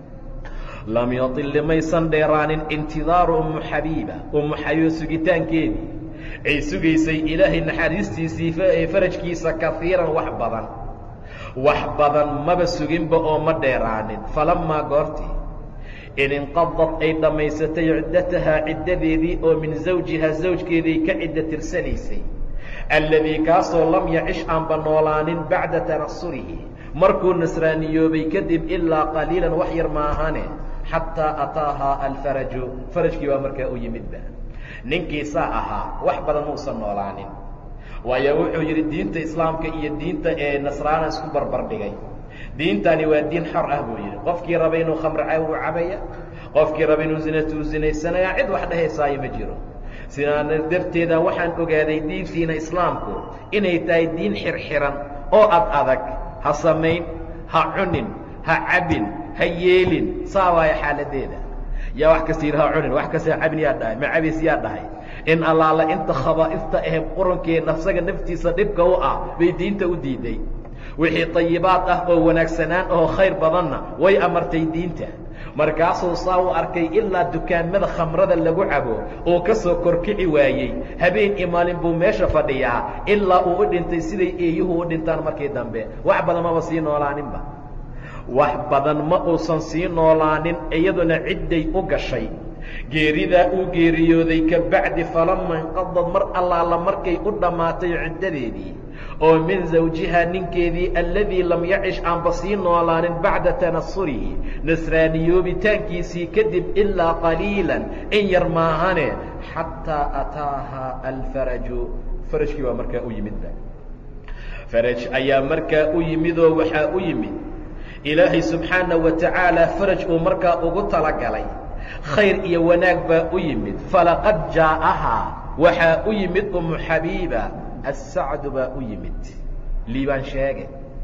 lam yatil limaysan dheeraanin intidaaru ummu xabiiba ummu xabiiba sugitaankeedii ay sugaysay ilaahay naxariistiisii ee farajkiisa kaiiran wax badan wax badan maba suginba oo ma dheeraanin falammaa goortii in inqadad ay dhammaysatay ciddatahaa ciddadeedii oo min zawjihaa zawjkeeday ka cidda tirsanaysay alladii kaasoo lam yacish aanba noolaanin bacda tanasurihi markuu nasraaniyoobay kadib ilaa qaliilan wax yar maahane xataa ataahaa alfaraju farajkii baa markaa u yimidba ninkiisaa ahaa wax badan muusan noolaanin waayo wuxuu yidhi diinta islaamka iyo diinta ee nasraana isku barbar dhigay diintani waa diin xor ah buu yidhi qofkii raba inuu khamr ca uu cabaya qofkii raba inuu zinatu u zinaysanaya cid wax dhahaysaayo ma jiro sidaana darteeda waxaan ogaaday diintiina islaamku inay tahay diin xirxiran oo ad adag ha samayn ha cunin ha cabin ha yeelin saa waaya xaaladeeda yaa wax kasta yidhi ha cunin wax kasta ha cabin yaa dhahay ma cabis yaa dhahay in allaala inta khabaa'ifta ahe qurankee nafsaga naftiisa dhibka u ah bay diinta u diiday wixii طayibaad ah oo wanaagsanaan oo khayr badanna way amartay diinta markaasuu saa u arkay ilaa dukaamada khamrada lagu cabo oo ka soo korkici waayey habeen iyo maalin buu meesha fadhiyaa ilaa uu u dhintay siday eeyuhu u dhintaan markii dambe wax badan maba sii noolaaninba wax badan ma uusan sii noolaanin iyaduna cidday u gashay geeridaa uu geeriyooday ka bacdi falama inqadad mar allaala markay u dhammaatay ciddadeedii oo min zawjihaa ninkeedii alladii lam yacish aanba sii noolaanin bacda tanasurihi nasraaniyoobitaankiisii kadib ilaa qaliilan in yar maahane xataa ataahaa alfaraju farajkii baa markaa u yimidba faraj ayaa markaa u yimidoo waxaa u yimid ilaahay subxaana wa tacaala faraj uu markaa ugu talagalay khayr iyo wanaag baa u yimid falaqad jaa'ahaa waxaa u yimid umu xabiiba assacdu baa u yimid liibaan sheege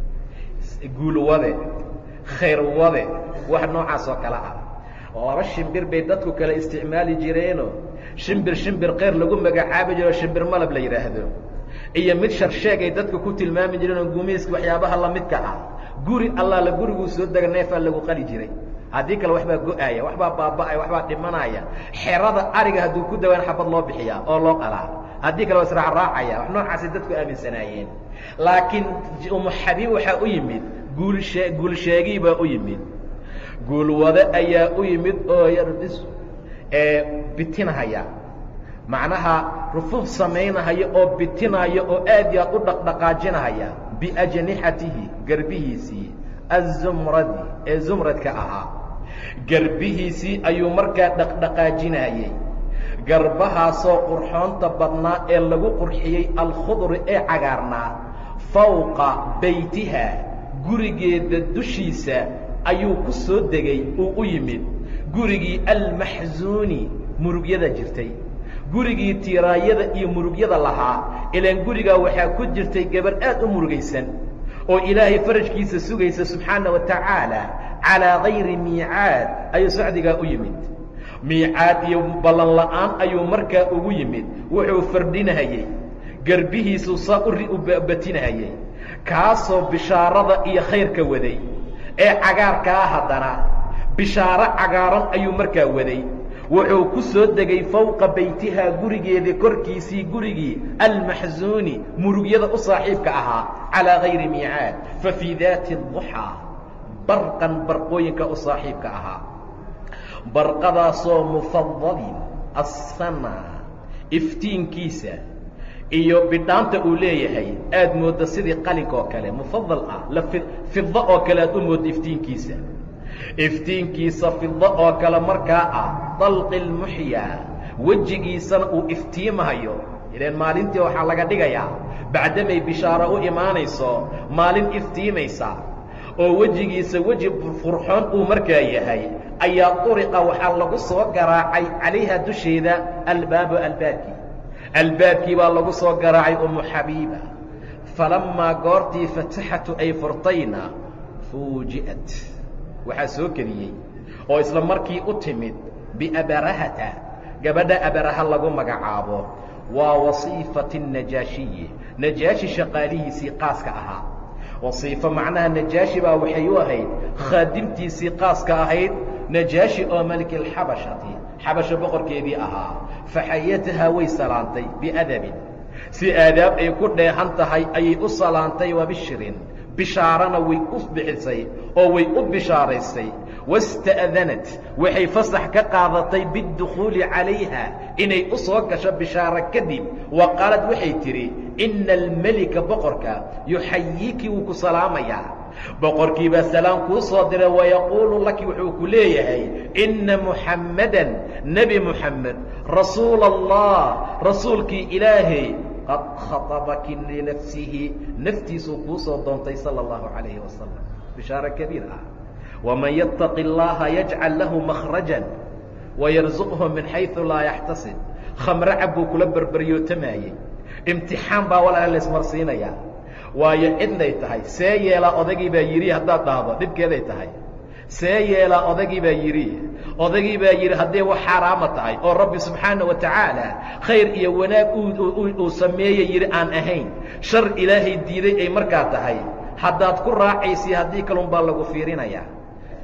guul wade khayr wade wax noocaas oo kale ah laba shimbir bay dadku kale isticmaali jireeno shimbir shimbir khayr lagu magacaabi jiro shimbir malab la yidhaahdo iyo mid sharsheegay dadka ku tilmaami jireen oo gumayska waxyaabaha lamidka ah guri allaala guriguu soo dega neefaa lagu qali jiray haddii kale waxbaa go-aya waxbaa baaba'aya waxbaa dhimanaya xerada ariga hadduu ku dawaan xabad loo bixiyaa oo loo qalaa haddii kale waa israacraacaya wax noocaasay dadku aaminsanaayeen laakiin umu xabiib waxaa u yimid guulshee guulsheegii baa u yimid guulwade ayaa u yimid oo yarbis ee bitinahaya macnaha rufuuf samaynahaya oo bitinaya oo aad iyo aad u dhaqdhaqaajinahaya biajnixatihi garbihiisii azumradi ee zumradka ahaa garbihiisii ayuu markaa dhaqdhaqaajinayey garbahaasoo qurxoonta badnaa ee lagu qurxiyey alkhudri ee cagaarnaa fawqa baytiha gurigeeda dushiisa ayuu ku soo degay uu u yimid gurigii almaxsuuni murugyada jirtay gurigii tiiraayada iyo murugyada lahaa ilaan gurigaa waxaa ku jirtay gabarh aad u murugaysan oo ilaahay farajkiisa sugaysa subxaana wa tacaala calaa gayri miicaad ayuu sacdigaa u yimid miicaad iyo ballan la'aan ayuu markaa ugu yimid wuxuu fardhinahayey garbihiisuu saa u batinahayey kaasoo bishaarada iyo khayrka waday ee cagaarkaa haddana bishaaro cagaaran ayuu markaa waday wuxuu ku soo degay fawqa baytihaa gurigeeda korkiisii gurigii almaxsuuni murugyada u saaxiibka ahaa calaa gayri miicaad fa fii daati duxaa barqan barqooyinka u saaxiibka ahaa barqadaasoo mufadalin assana iftiinkiisa iyo bidhaanta uu leeyahay aad moodda sidii qalinka oo kale mufadal ah la fida oo kale aad u moodda iftiinkiisa iftiinkiisa fida oo kale markaa ah dalqi lmuxyaa wejigiisana uu iftiimahayo ileen maalintii waxaa laga dhigayaa bacdamay bishaaro u imaanayso maalin iftiimaysa oo wejigiisa weji furxoon uu markaa yahay ayaa uriqa waxaa lagu soo garaacay calayha dusheeda albaabu albaabkii albaabkii baa lagu soo garaacay umu xabiiba falammaa goortii fataxatu ay furtayna fuuji'at waxaa soo keliyey oo isla markii u timid biabarahata gabadha abaraha lagu magacaabo waa wasiifati najaashiyi najaashi shaqaalihiisii qaaska ahaa wasiifo macnaha najaashi baa waxay u ahayd khaadimtiisii qaaska ahayd najaashi oo maliki alxabashati xabasho boqorkeedii ahaa faxayatahaa way salaantay biadabin si aadaab ay ku dheehan tahay ayay u salaantay wabishirin bishaarana way u bixisay oo way u bishaaraysay wasta'danat waxay fasax ka qaadatay biاdukhuuli calayha inay u soo gasho bishaaro kadib wa qaalad waxay tidhi ina almelika boqorka yuxayiiki wuu ku salaamayaa boqorkii baa salaam kuu soo diray wayaquulu laki wuxuu ku leeyahay inna muxammadan nebi muxamed rasuula allah rasuulkii ilaahay qad khaطabaki linafsihi naftiisuu kuu soo doontay salى اllahu calayhi wasalam bishaaro kabiir ah waman yattaqi اllaha yajcal lahu makhrajan wayarzuqhu min xayثu laa yaxtasib khamre cab buu kula berberyootamayey imtixaan baa walaala laismarsiinayaa waayo cidnay tahay see yeelaa odagii baa yidhi haddaad dhahdo dhibkeeday tahay see yeelaa odagii baa yidhi odagii baa yidhi hadday wax xaaraama tahay oo rabbi subxaana wa tacaala khayr iyo wanaag uu sameeyey yidhi aan ahayn shar ilaahay diiday ay markaa tahay haddaad ku raacaysi haddii kalun baa lagu fiirinayaa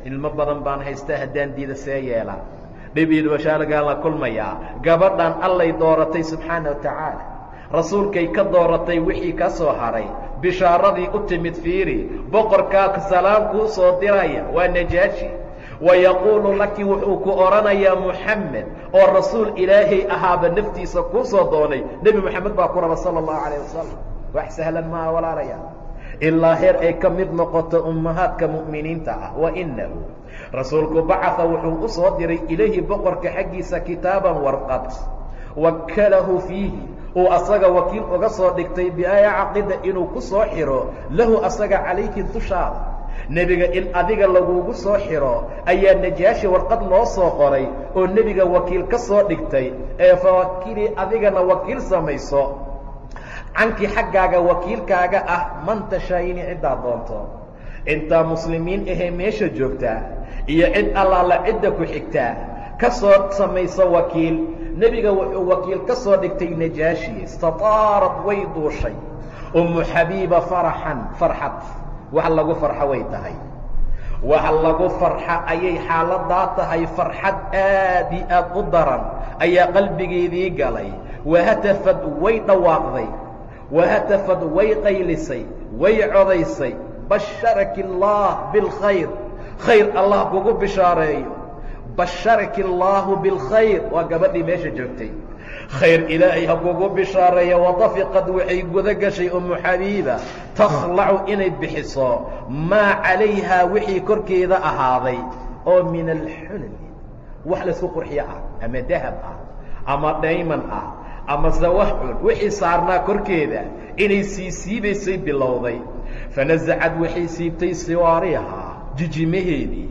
ilmo badan baan haystaa haddaan diida see yeela dhib iyo dhibashaalagaan la kulmayaa gabadhan allay dooratay subxaana wa tacaala rasuulkay ka dooratay wixii ka soo haray bishaaradii u timid fiiri boqorkaa salaam kuu soo diraya waa najaashi wayaquulu laki wuxuu ku odhanayaa muxamed oo rasuul ilaahay ahaaba naftiisa kuu soo doonay nebi moxamed baa ku raba sala allahu calayh wasalam wax sahlan maaha walaalaya ilaa heer ay ka mid noqoto ummahaadka mu'miniinta ah wa inahu rasuulku bacaa wuxuu u soo diray ilayhi boqorka xaggiisa kitaaban warqad wakalahu fiihi uu asaga wakiil uga soo dhigtay biaaya caqida inuu ku soo xiro lahu asaga calayhi dushaada nebiga in adiga lagugu soo xiro ayaa najaashi warqad loo soo qoray oo nebiga wakiil ka soo dhigtay ee fawakilii adigana wakiil samayso cankii xaggaaga wakiilkaaga ah man tashaayini ciddaa doonto intaa muslimiin ahee meesha joogtaa iyo cid allaala cidda ku xigtaa ka soo samayso wakiil nebiga wuxuu wakiil ka soo dhigtay najaashi istataarad way duushay ummu xabiiba faraxan farxad wax lagu farxo way tahay wax lagu farxa ayay xaaladaa tahay farxad aad i aad u daran ayaa qalbigeedii galay wahatafad way dhawaaqday wahatafad way qaylisay way codaysay basharaki اllaah biاlkhayr khayr allah kugu bishaareeyo basharaki اllaahu biاlkhayr waa gabadhii meesha joogtay khayr ilaahay ha kugu bishaareeya wadafiqad waxay guda gashay umu xabiiba takhlacu inay bixiso maa calayhaa wixii korkeeda ahaaday oo min alxulmi wax laysku qurxiyo ah ama dahab ah ama dhayman ah ama sawaxun wixii saarnaa korkeeda inay sii siibaysay bilowday fanasacad waxay siibtay siwaarihaa jijimaheedii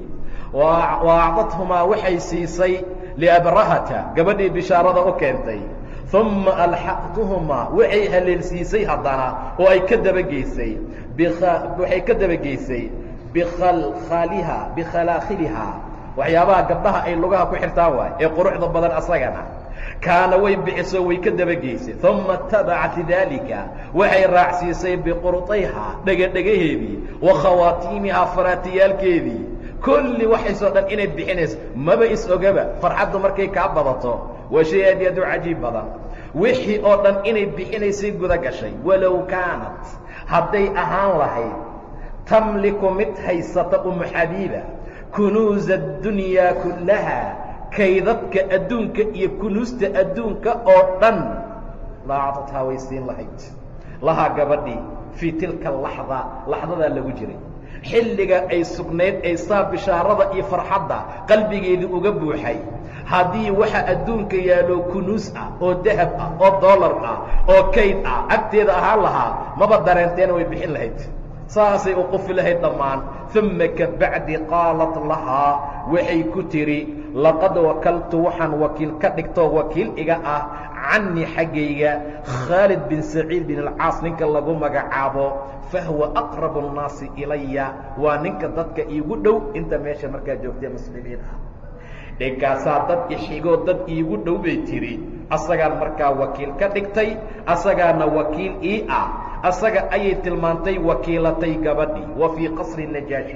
wa acdadhumaa waxay siisay liabrahata gabadhii bishaarada u keentay uma alxaqtuhumaa waxay haleelsiisay haddana oo ay ka dabageysay waxay ka dabageysay bikhalkhaliha bikhalakhilihaa waxyaabaha gabdhaha ay lugaha ku xirtaan waay ee quruxda badan asagana kaana way bixiso way ka dabageysay uma tabacat daalika waxay raacsiisay biqurطayhaa dhegadhegaheedii wa khawaatiimihaa faraatiyaalkeedii kulli waxaysoo dhan inay bixinayso maba is-ogaba farxaddu markay kaa badato waa shay aad iyo aad u cajiib badan wixii oo dhan inay bixinaysay guda gashay walow kaanat hadday ahaan lahayd tamliku mid haysata umu xabiiba kunuuza addunyaa kullaha kaydadka adduunka iyo kunuusta adduunka oo dhan laacadadhaa way siin lahayd lahaa gabadhii fii tilka laxda laxdadaa lagu jiray xilliga ay sugnayd ay saa bishaarada iyo farxadda qalbigeedii uga buuxay haddii waxa adduunka yaallo kunuus ah oo dahab ah oo dollar ah oo kayd ah agteeda ahaan lahaa maba dareenteena way bixin lahayd saasay u qufi lahayd dhammaan uma kabacdi qaalat lahaa waxay ku tidhi laqad wakaltu waxaan wakiil ka dhigtoo wakiil iga ah canii xaggayga khaalid bin saciid bin alcaas ninka lagu magacaabo fahuwa aqrabu الnaasi ilaya waa ninka dadka iigu dhow inta meesha markaa joogtee muslimiin ah dhinkaasaa dad ixigoo dad iigu dhow bay tidhi asagaan markaa wakiil ka dhigtay asagaana wakiil ii ah asaga ayay tilmaantay wakiilatay gabadhii wa fii qasri najaashi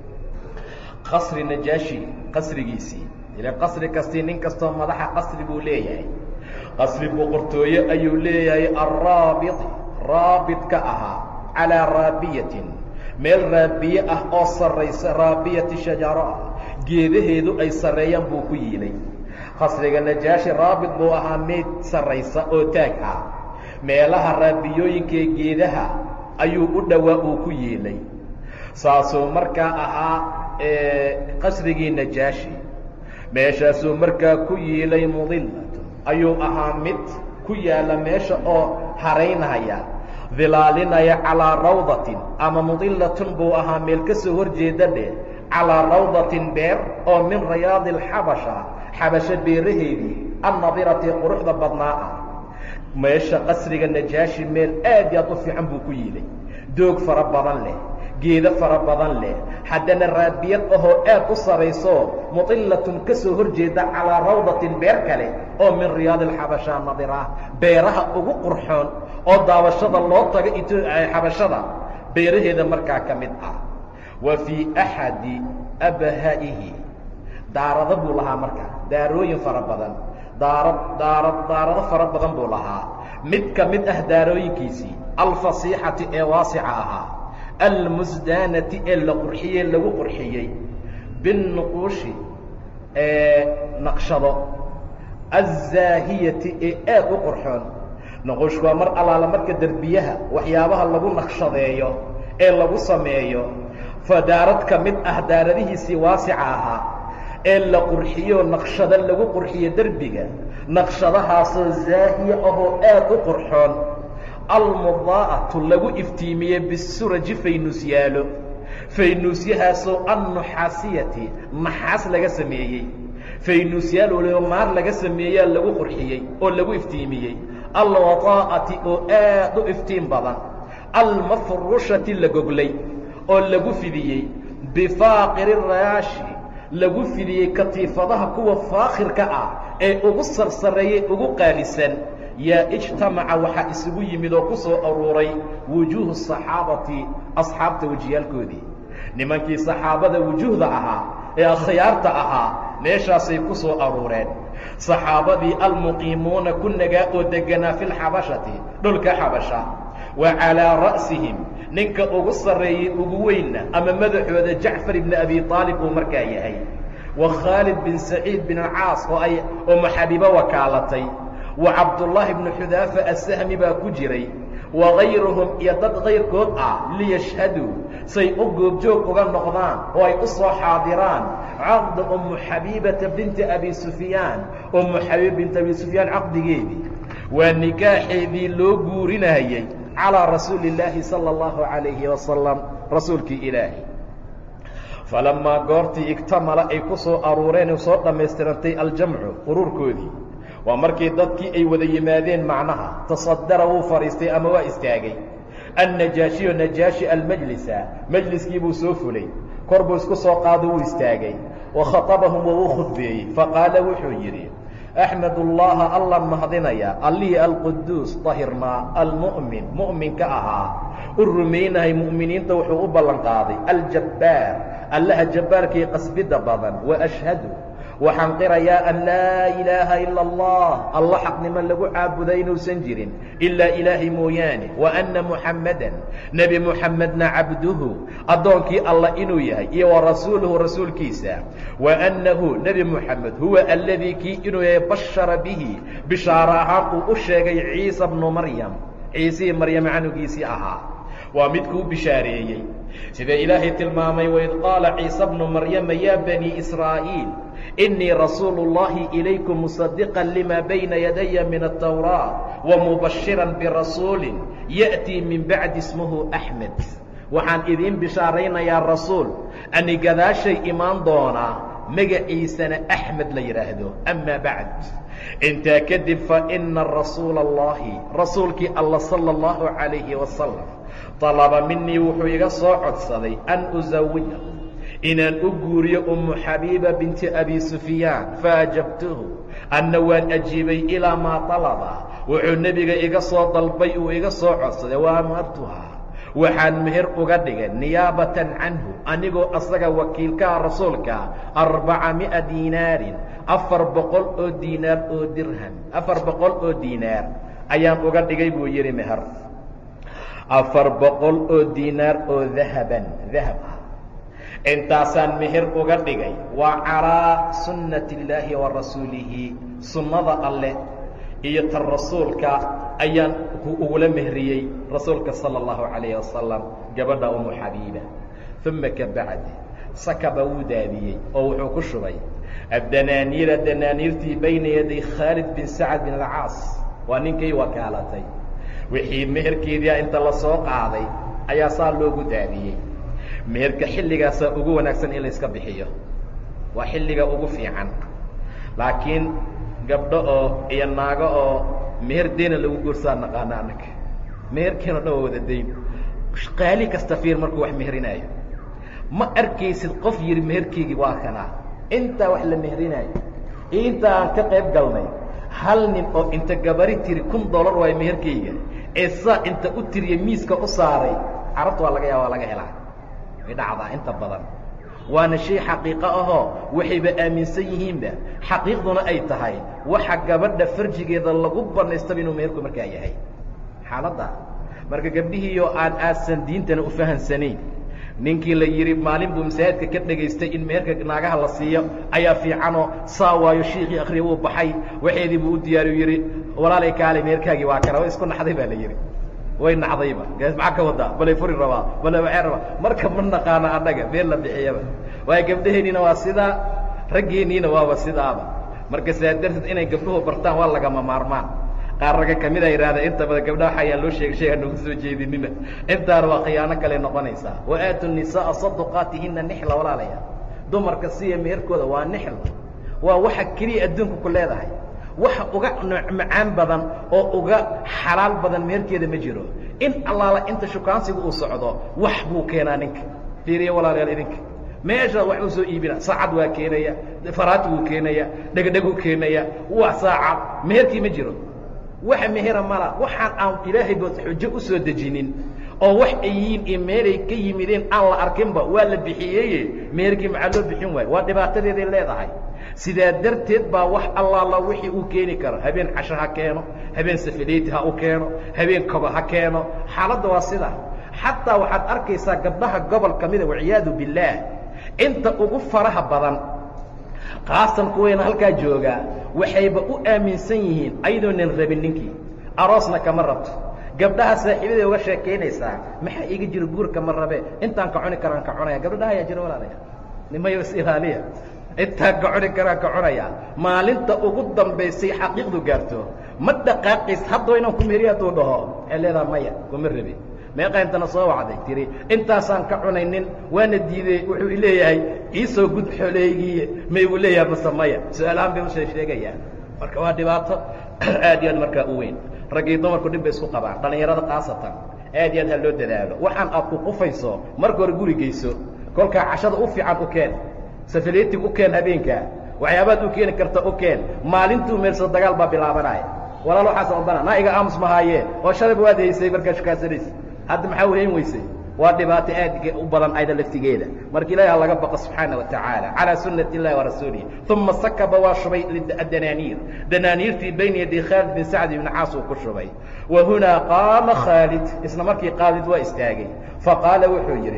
qasri najaashi qasrigiisii ila qasri kastii nin kastoo madaxa qasri buu leeyahay qasri boqortooye ayuu leeyahay alraabit raabit ka ahaa calaa raabiyatin meel raabiye ah oo sarraysa raabiyati shajaro ah geedaheedu ay sarreeyaan buu ku yiilay qasriga najaashi raabit buu ahaa meyd sarraysa oo taag ah meelaha raabiyooyinkaee geedaha ayuu u dhowaa uu ku yiilay saasuu markaa ahaa qasrigii najaashi meeshaasuu markaa ku yiilay mudilatu ayuu ahaa mid ku yaalla meesha oo haraynaya dilaalinaya calaa rawdatin ama mudilatun buu ahaa meel ka soo hor jeeda dheh calaa rawdatin beer oo min rayaadi alxabasha xabasho beeraheedii annadirati quruxda badnaa ah meesha qasriga najaashi meel aad iyo aad u fiican buu ku yiilay doog fara badan leh geedo fara badan leh haddana raabiyad ahoo aad u sarayso mudilatun ka soo hor jeeda calaa rawdatin beer kale oo min riyaadi alxabasha nadira beeraha ugu qurxoon oo daawashada loo tago xabashada beeraheeda markaa ka mid ah wa fii axadi abha'ihi daarado buu lahaa marka daarooyin fara badan daarad daarad daarado fara badan buu lahaa mid ka mid ah daarooyinkiisii alfasiixati ee waasica ahaa almusdaanati ee la qurxiyey lagu qurxiyey binnuquushi ee naqshado aلzaahiyati ee aad u qurxoon nuquushku waa mar allaala marka derbiyaha waxyaabaha lagu naqshadeeyo ee lagu sameeyo fa daarad ka mid ah daaradihiisii waasica ahaa ee la qurxiyo naqshado lagu qurxiyo derbiga naqshadahaasoo zaahiya ahoo aad u qurxoon almudaa'atu lagu iftiimiye bisuraji faynusyaalo faynuusyahaasoo annuxaasiyati naxaas laga sameeyey faynuusyaal waliba maar laga sameeyaa lagu qurxiyey oo lagu iftiimiyey alwadaa'ati oo aad u iftiin badan almafrushati la goglay oo lagu fidiyey bifaaqiri raashi lagu fidiyey katiifadaha kuwa faakhirka ah ee ugu sarsareeyey ugu qaalisan yaa ijtamaca waxaa isugu yimid oo ku soo aruuray wujuuhu saxaabati asxaabta wejiyaalkoodii nimankii saxaabada wujuuhda ahaa ee akhyaarta ahaa meeshaasay ku soo aruureen saxaabadii almuqiimuuna ku nagaa oo deganaa fi lxabashati dhulka xabasha wa calaa ra'sihim ninka ugu sarreeyey ugu weynna ama madaxooda jacfar ibni abi aalib uu markaa yahay wa khaalid bin saciid bin alcaas oo ay oo maxabibo wakaalatay wa cabdullaahi bnu xudaafa assahmi baa ku jiray wa gayruhum iyo dad kayrkood ah liyashhaduu say u goobjoog uga noqdaan oo ay u soo xaadiraan caqda ummu xabiibata binti abi sufyaan ummu xabiib binti abi sufyaan caqdigeedii waa nikaaxeedii loo guurinayey calىa rasuuli اllaahi salى اllahu عalayhi wasalam rasuulkii ilaahi falamaa goortii igtamala ay ku soo aruureen oo soo dhammaystirantay aljamcu quruurkoodii waa markii dadkii ay wada yimaadeen macnaha tasadara wuu fadhiistay ama waa istaagay annajaashiyo najaashi almajlisa majliskii buu soo fulay kor buu isku soo qaado wuu istaagay wa khaطabahum waa uu khudbeeyey faqaala wuxuu yidhi axmed ullaha allan mahadinaya allihii alquduus dahirnaa almu'min mu'minka ahaa u rumaynahay mu'miniinta wuxuu u ballan qaaday aljabbaar allaha jabbaarkii qasbidda badan waashhadu waxaan qirayaa an laa ilaaha ila allah alla xaqnimo lagu caabuda inuusan jirin ilaa ilaahay mooyaane wa anna muxammadan nebi muxammedna cabduhu addoonkii allah inuu yahay iyo wa rasuuluhu rasuulkiisa wa annahu nebi muxamed huwa alladii kii inuu yahay bashara bihi bishaaro ahaan uu u sheegay ciisa bnu maryam ciisihii maryam canugiisii ahaa waa midkuu bishaareeyey sida ilaahay tilmaamay waid qaala ciisa bnu maryama yaa banii israa'iil inii rasuulu اllahi ilaykum musadiqa lima bayna yadaya min الtawraaت wamubashira birasuuli ya'tii min bacdi ismuhu axmed waxaan idiin bishaaraynayaa rasuul ani gadaashay imaan doonaa magaciisana axmed la yidhaahdo ama bacd intaa kadib faina rasuula اllahi rasuulkii alla salى اllahu عalayhi wasalam طalaba minii wuxuu iga soo codsaday an usawija inaan u guuriyo ummu xabiiba binti abi sufyaan faajabtuhu anna waan ajiibay ilaa maa طalaba wuxuu nebiga iga soo dalbay uu iga soo codsaday wa amartuhaa waxaan meher uga dhigay niyaabatan canhu anigoo asaga wakiilkaha rasuulka arbaca mi'a diinaarin afar boqol oo diinaar oo dirham afar boqol oo diinaar ayaan uga dhigay buu yidhi meher afar boqol oo diinaar oo dahaban dahab ah intaasaan meher uga dhigay waa calaa sunnati illaahi wa rasuulihi sunnada alleh iyo tan rasuulka ayaan ugula mehriyey rasuulka sala allahu calayhi wasalam gabadha umu xabiiba uma ka bacdi sakaba wuu daadiyey oo wuxuu ku shubay addanaaniira danaaniirtii bayna yaday khaalid bin sacad bin alcaas waa ninkay wakaalatay wixii meherkeedia inta la soo qaaday ayaa saa loogu daadiyey meherka xilligaasaa ugu wanaagsan in layska bixiyo waa xilliga ugu fiican laakiin gabdho oo iyo naago oo meher deyna lagu guursaa naqaano annaga meherkeeno dhan waa wada dayn qaali kasta fiir markuu wax meherinaayo ma arkaysid qof yidhi meherkeygii waa kanaa intaa wax la meherinaayo iyo intaa aan ka qayb galnay hal nin oo inta gabari tiri kun dollar waayo meherkeyga ee saa inta u tiriya miiska u saaray carabta waa laga yaaba waa laga helaa way dhacdaa inta badan waana shay xaqiiqo ahoo waxayba aaminsan yihiinba xaqiiqduna ay tahay waxa gabadha farjigeeda lagu banaystaba inuu meherku markaa yahay xaaladda marka gabdhihiioo aan aadsan diintana u fahansanayn ninkii la yidhi maalin buu masaajidka ka dhegaystay in meherka naagaha la siiyo ayaa fiicanoo saa waayo shiikii akhriya wuu baxay waxeedii buu u diyaariyu yidhi walaalay kaale meherkaagii waa kana wa isku naxday baa la yidhi way nacdayba maxaa ka wadaa balay furi rabaa bale waxay rabaa marka ma naqaano annaga meel la bixiyaba waayo gabdhaheenniina waa sidaa raggeenniina waaba sidaaba marka saa darteed inay gabdhuhu bartaan waa lagama maarmaan qaar ragga kamid a yidhahda inta badan gabdhaha waxayaan loo sheegay sheega noogu soo jeedinina intaana waa khiyaano kale noqonaysaa wa aatu nisaaa saduqaatihina nixla walaalaya dumarka siya meherkooda waa nixl waa waxa keliya adduunka ku leedahay waxa uga macaan badan oo uga xalaal badan meherkeeda ma jiro in allaala inta shukaansiga uu socdo wax buu keenaa ninka fiiriya walaalayaal idinka meesha wax uu soo iibina saacad waa keenaya faraati wuu keenaya dhegdheguu keenaya wax saacad meherkii ma jiro waxa mehera mala waxaan aan ilaahay ba xujo u soo dejinin oo wax ay yihiin iyo meelay ka yimideen aan la arkinba waa la bixiyeye meherkii maxaa loo bixin waayo waa dhibaatadeeday leedahay sidaa darteed baa wax allaala wixii uu keeni karo habeen casho ha keeno habeen safaleyti ha u keeno habeen kobo ha keeno xaaladda waa sida xataa waxaad arkaysaa gabdhaha gobol ka mida waciyaadu billaah inta ugu faraha badan kaasan kuwayna halkaa joogaa waxayba u aaminsan yihiin ayadoonan rabin ninkii aroosna kama rabto gabdhaha saaxiibaday uga sheekaynaysaa maxaa iga jira guurka ma rabe intaan ka cuni karaan ka cunaya gabdhaha ayaa jira walaalaya nimayo is ilaaliya intaan ka cuni karaan ka cunaya maalinta ugu dambaysay xaqiiqdu gaarto ma dhaqaaqays haddaba inaan ku meheriya hadduu dhaho waxay leedaha maya kuma rabi meeqa intana soo wacday tiri intaasaan ka cunaynin waana diidey wuxuu ileeyahay iisoo gud xoleygii may uu leeyahay mase maya su-aalahaan bay usoo sheegayaan marka waa dhibaato aad iyo aad markaa u weyn raggii dumarku dhib bay isku qabaan dhallinyarada khaasatan aad iyo aad ha loo dadaalo waxaan aad ku qufayso marka hore guri geyso kolkaa cashada u fiican u keen safaletig u keen habeenkaa waxyaabaad u keeni karta u keen maalintuu meelso dagaal baa bilaabanaya walaal waxaas odana naa iga aamus mahaaye oo shalayba waad haysay markaa shukaasanaysa hadda maxaa weyn weysay waa dhibaato aad u badan ayda laftigeeda marka ilahi ha laga baqo subxaana wa tacaala calىa sunati اllahi warasuulihi uma sakaba waa shubay danaaniir danaaniirtii bayna yaday khaalid bin sacd ibn caas uu ku shubay wa hunaa qaama khaalid isla markii khaalid waa istaagay faqaala wuxuu yidhi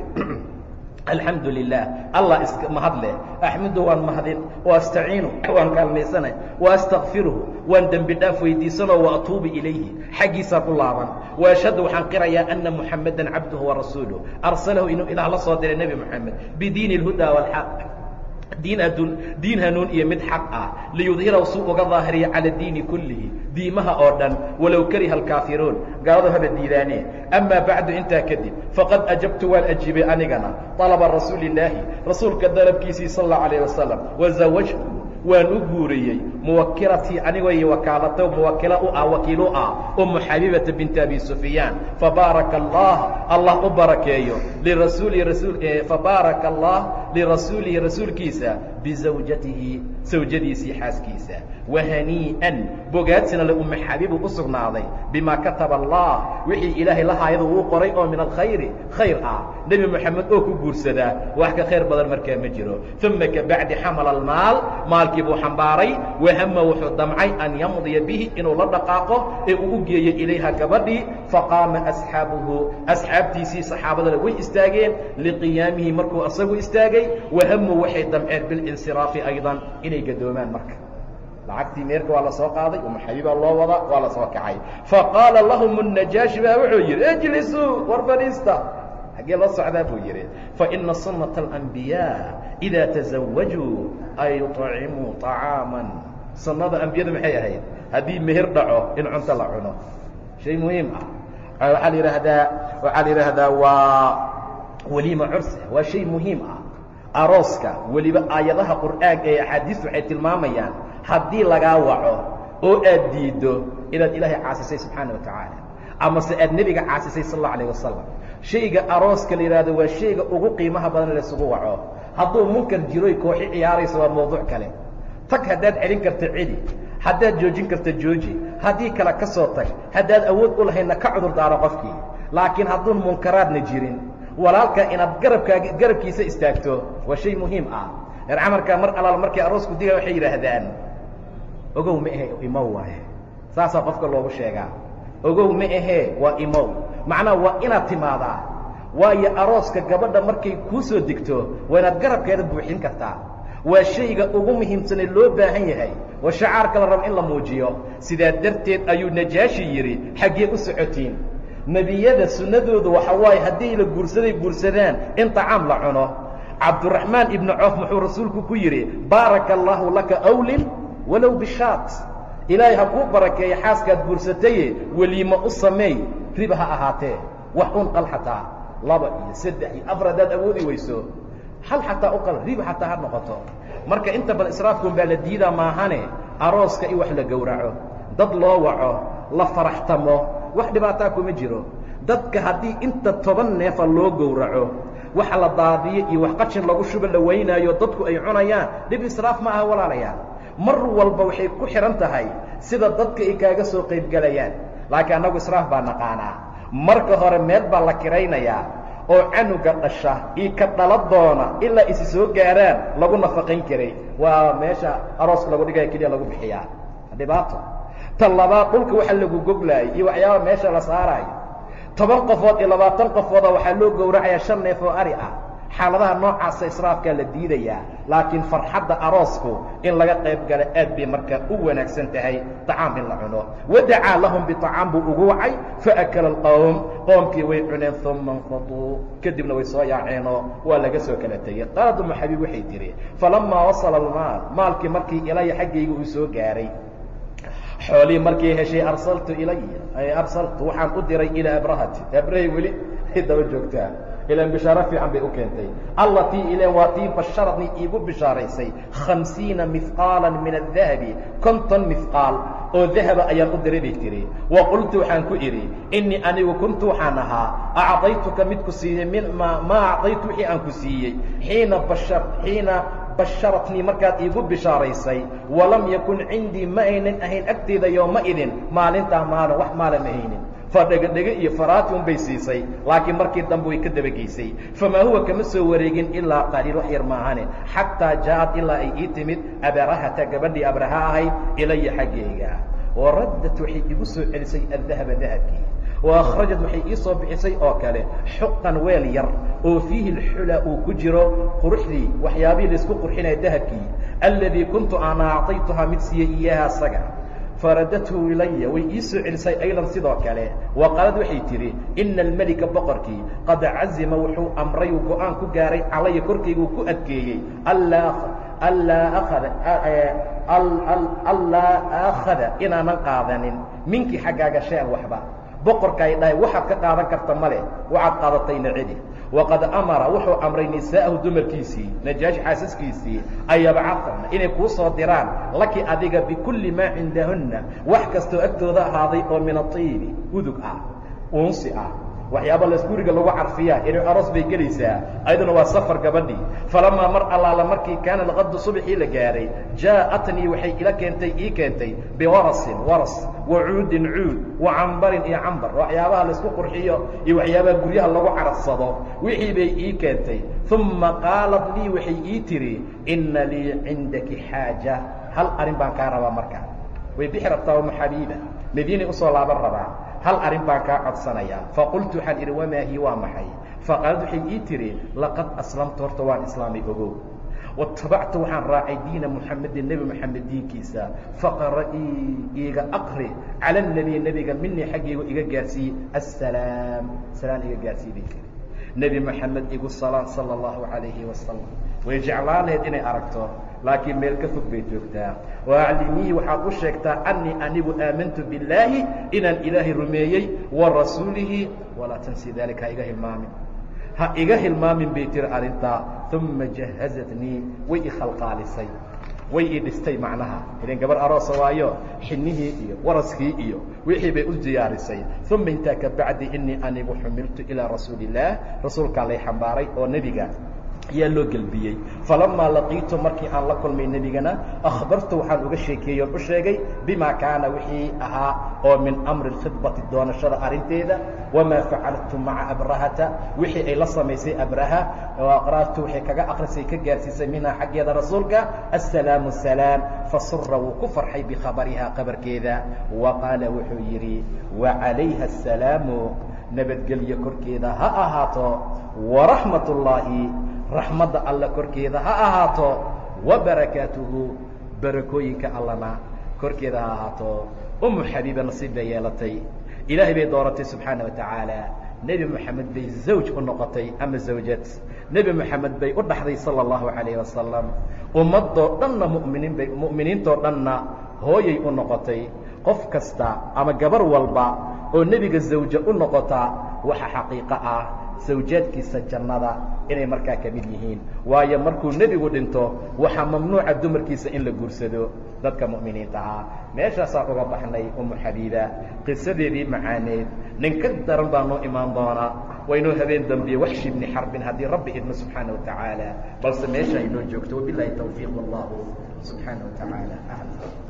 alxamdu lilah allah iska mahad leh axmudu waan mahadin waastaciinu waan kaalmaysanay waastakfiruhu waan dembi dhaaf weydiisanoo waatuubu ilayhi xaggiisaa ku laaban waashhadu waxaan qirayaa ana muxamadan cabduhu warasuuluh arsalahu inuu ilaah la soo diray nebi moxamed bidiini اlhuda wاlxaq diin adun diin hanuun iyo mid xaq ah liyudhirahu suu uga daahiriya cala diini kullihi diimaha oo dhan walow kariha alkaafiruun gaaladu haba diidaanee amaa bacdu intaa kadib faqad ajabtu waan ajiibay anigana طalaba rasuuli illaahi rasuulka dalabkiisii sal اllau alayh wasalam wazawajtu waan u guuriyey muwakiratii anigoo iyo wakaalato muwakila u ah wakiil u ah umu xabibata binti abi sufyaan fabaaraka allah allah u barakeeyo lirasuuli rasuul fabaaraka allah lirasuulihi rasuulkiisa bizawjatihi sawjadiisii xaaskiisa wahanii'an bogaadsina le umu xabiibu u sugnaaday bimaa kataba allah wixii ilaahay lahaayada uu qoray oo min alkhayri khayr ah nebi moxamed oo ku guursadaa wax ka khayr badan markaa ma jiro uma kabacdi xamala almaal maalkii buu xambaaray wahama wuxuu damcay an yamdiya bihi inuu la dhaqaaqo ee uu u geeyo ilayha gabadhii faqaama asxaabuhu asxaabtiisii saxaabadana way istaageen liqiyaamihi markuu asagu istaagay wahamu waxay damceen bilinsiraafi aydan inay gadoomaan marka lacagtii meerka waa la soo qaaday umaxabibaa loo wadaa waa la soo kacay faqaala lahum الnajaashi baa wuxuu yidhi ijlisuu war fadhiista xaggee loo socdaa buu yidhi faina sunaةa الأnbiyaa إidaa تزawajuu ay yuطcimuu طacaaما sunnada ambiyada maxay ahayd haddii meher dhaco in cunto la cuno shay muhiim ah waxaa la yidhaahdaa waxaa la yidhaahdaa waa weliima cursa waa shay muhiim ah arooska weliba aayadaha qur'aanka ee axaadiistu waxay tilmaamayaan haddii lagaa waco oo aad diiddo inaad ilaahay caasisay subxaana wa tacaala amase aad nebiga caasisay sal allau alayh wasalam shayga arooska la yidhahdo waa shayga ugu qiimaha badan laysugu waco hadduu munkar jiroy kooxi ciyaarayso waa mawduuc kale tag haddaad celin karta celi haddaad joojin karta jooji haddii kale ka soo tag haddaad awood u lahaydna ka cudur daaro qofkii laakiin hadduun munkaraadna jirin walaalka inaad garabkaaga garabkiisa istaagto waa shay muhiim ah reer camarka mar alaal markay aroosku diga waxay yidhaahdaan ogow ma ahe imow waaye saasaa qofka loogu sheegaa ogow ma ahee waa imow macnaha waa inaad timaadaa waayo arooska gabadha markay kuu soo degto waa inaad garabkeeda buuxin kartaa waa shayga ugu muhiimsanee loo baahan yahay waa shacaarka la rabo in la muujiyo sidaa darteed ayuu najaashi yidhi xaggee u socotiin nebiyada sunnadoodu waxa waaye haddii la guursaday guursadaan in tacaam la cuno cabduraxmaan ibnu coof muxuu rasuulku ku yidhi baaraka allaahu laka awlin walow bishaat ilaahay ha kuu barakeeya xaaskaad guursataye weliimo u sameey riba ha ahaatee wax un qal xataa laba iyo saddex iyo afar haddaad awoodi weyso hal xataa u qal riba xataa ha noqoto marka inta badan israafkun baa la diidaa maahane arooska in wax la gowraco dad loo waco la faraxtamo wax dhibaataa kuma jiro dadka haddii inta toban neefa loo gowraco waxa la daadiyo iyo wax qashin lagu shuba la waynaayo dadku ay cunayaan dhib israaf ma aha walaalayaal mar walba waxay ku xidhan tahay sida dadka ay kaaga soo qaybgelayaan laakiin annagu israaf baa naqaanaa marka hore meel baa la kiraynayaa oo canuga dhasha io ka dhala doona ilaa isi soo gaaraan lagu nafaqayn karay waa meesha arooska lagu dhigaya keliya lagu bixiyaa dhibaato tan labaad dhulka waxa lagu goglaayay iyo waxyaaba meesha la saaraayo toban qofood iyo labaatan qofooda waxaa loo gowracayaa shan neef oo ari ah xaaladaha noocaasa israafkaa la diidayaa laakiin farxadda aroosku in laga qayb gala aad bay markaa u wanaagsan tahay طacaam in la cuno wadacaa lahum biطacaam buu ugu wacay faakala اlqowm qoomkii way cuneen uma اnfatuu kadibna way soo yaaceenoo waa laga soo kala tegey qaalad umu xabiib waxay tihi falamaa wasala almaal maalkii markii ilaya xaggayga uu soo gaaray xoolihii markii heshay arsaltu ilaya arsaltu waxaan u diray ilaa abrahati abrahay weli ay daba joogtaa ilan bishaaro fiican bay u keentay allatii ilen waa tii basharadni iigu bishaaraysay khamsiina mihqaala min adahabi konton mihqaal oo dahaba ayaan u diray bay tihi wa qultu waxaan ku idhi innii anigu kuntu waxaan ahaa acdaytuka mid ku siiyey min ma maa acdaytu wixii aan ku siiyey xiina bashar xiina basharatnii markaad iigu bishaaraysay walam yakun cindii ma aynan ahayn agteeda yooma idin maalintaa maalin wax maalan ahaynin fadhegadhege iyo faraati un bay siisay laakiin markii dambe way ka dabageysay famaa huwa kama soo wareegin ilaa qaliil wax yar maahane xataa jaaءad ilaa ay ii timid abarahata gabadhii abraha ahayd ilaya xaggeyga waraddat waxay igu soo celisay addahaba dahabkii waakhrajad waxay ii soo bixisay oo kale xuqan weel yar oo fiihi اlxula uu ku jiro quruxdii waxyaabihii laisku qurxinaya dahabkii alladii kuntu ana acطaytuhaa mid siiyey iyaaha asaga faradathu ilaya way ii soo celisay aydan sidoo kale wa qaalad waxay tidhi ina almelika boqorkii qad cazima wuxuu amray uu go-aan ku gaaray calaya korkayguu ku adkeeyey allaa akhada allaa aakhada inaanan qaadanin minkii xaggaaga shay-an waxba boqorka ay dhahay waxaad ka qaadan karta male waxaad qaadatayna celi waqad amara wuxuu amray nisaa'ahu dumarkiisii najaashi xaasaskiisii an yabcahna inay kuu soo diraan laki adiga bikulli maa cindahunna wax kastoo agtooda ahaaday oo min atiibi udug ah uunsi ah waxyaaba las guriga lagu carfiyaa inay aroos bay gelaysaa ayaduna waa safar gabadhii falamaa mar allaala markii kaana alqadu subxii la gaahay jaa'atnii waxay ila keentay ii keentay biwarasin waras wa cuudin cuud wa cambarin iyo cambar waxyaabaha laisku qurxiyo iyo waxyaabaha guryaha lagu cararsado wixii bay ii keentay uma qaalat lii waxay ii tidhi inna lii cindaki xaaja hal arrin baan kaa rabaa marka way bixi rabtaa uma xabiiba madiinay usoo laaban rabaa hal arrin baan kaa codsanayaa faqultu waxaan idhi wamaa hi waa maxay faqaalad waxay ii tidhi laqad aslamtu horta waan islaamay ogow watabactu waxaan raacay diina muxamedin nebi moxamed diinkiisa faqra'ii iiga aqri cala nebiy nebiga minii xaggaygu iga gaarsiiye assalaam salaan iga gaarsiiye bay tiri nebi moxamed igu salaan sala allahu calayhi wasalam way jeclaan lahayd inay aragto laakiin meel ka fog bay joogtaa waaclimiihi waxaad u sheegtaa annii anigu aamantu billaahi inaan ilaahay rumeeyey wa rasuulihi walaa tansi daalika ha iga hilmaamin ha iga hilmaamin bay tiri arrintaa uma jahazatnii way i khalqaalisay way ii dhistay macnaha idan gabar aroosa waayo xinihii iyo waraskii iyo wixii bay u diyaarisay uma intaa ka bacdi inii anigu xumiltu ilaa rasuuli illaah rasuulkaa lay xambaaray oo nebiga ayaa loo gelbiyey falamaa laqiitu markii aan la kulmay nebigana akhbartu waxaan uga sheekeeyey oon u sheegay bimaa kaana wixii ahaa oo min amri khidbati doonashada arrinteeda wamaa facaltu maca abrahata wixii ay la samaysay abraha oo aqraartu waxay kaga akrisay ka gaarsiisay minhaa xaggeeda rasuulka assalaamu salaam fasura wuu ku farxay bikhabarihaa qabarkeeda wa qaala wuxuu yidhi wacalayha asalaamu nabadgelyo korkeeda ha ahaato waraxmat ullaahi raxmadda alla korkeeda ha ahaato wa barakaatuhu barakooyinka allana korkeeda ha ahaato umu xabiiba nasiib bay yeelatay ilaahay bay dooratay subxaana wa tacaala nebi moxamed bay zawj u noqotay ama zawjad nebi moxamed bay u dhaxday sala allahu calayh wasalam ummadoo dhanna muminiin bay mu'miniintoo dhanna hooyay u noqotay qof kasta ama gabar walba oo nebiga zawjo u noqotaa waxa xaqiiqo ah sawjaadkiisa jannada inay markaa ka mid yihiin waayo markuu nebigu dhinto waxaa mamnuuca dumarkiisa in la guursado dadka mu'miniinta ah meeshaasaan uga baxnay umu xabiiba qisadeedii macaaneed nin ka daran baa noo imaan doonaa waynoo habeen dambiye waxshi bni xarbin haddii rabbi idmo subxaana wa tacaala balse meesha aynoo joogto wabilaahi tawfiiq wallahu subxaana wa tacaala aclam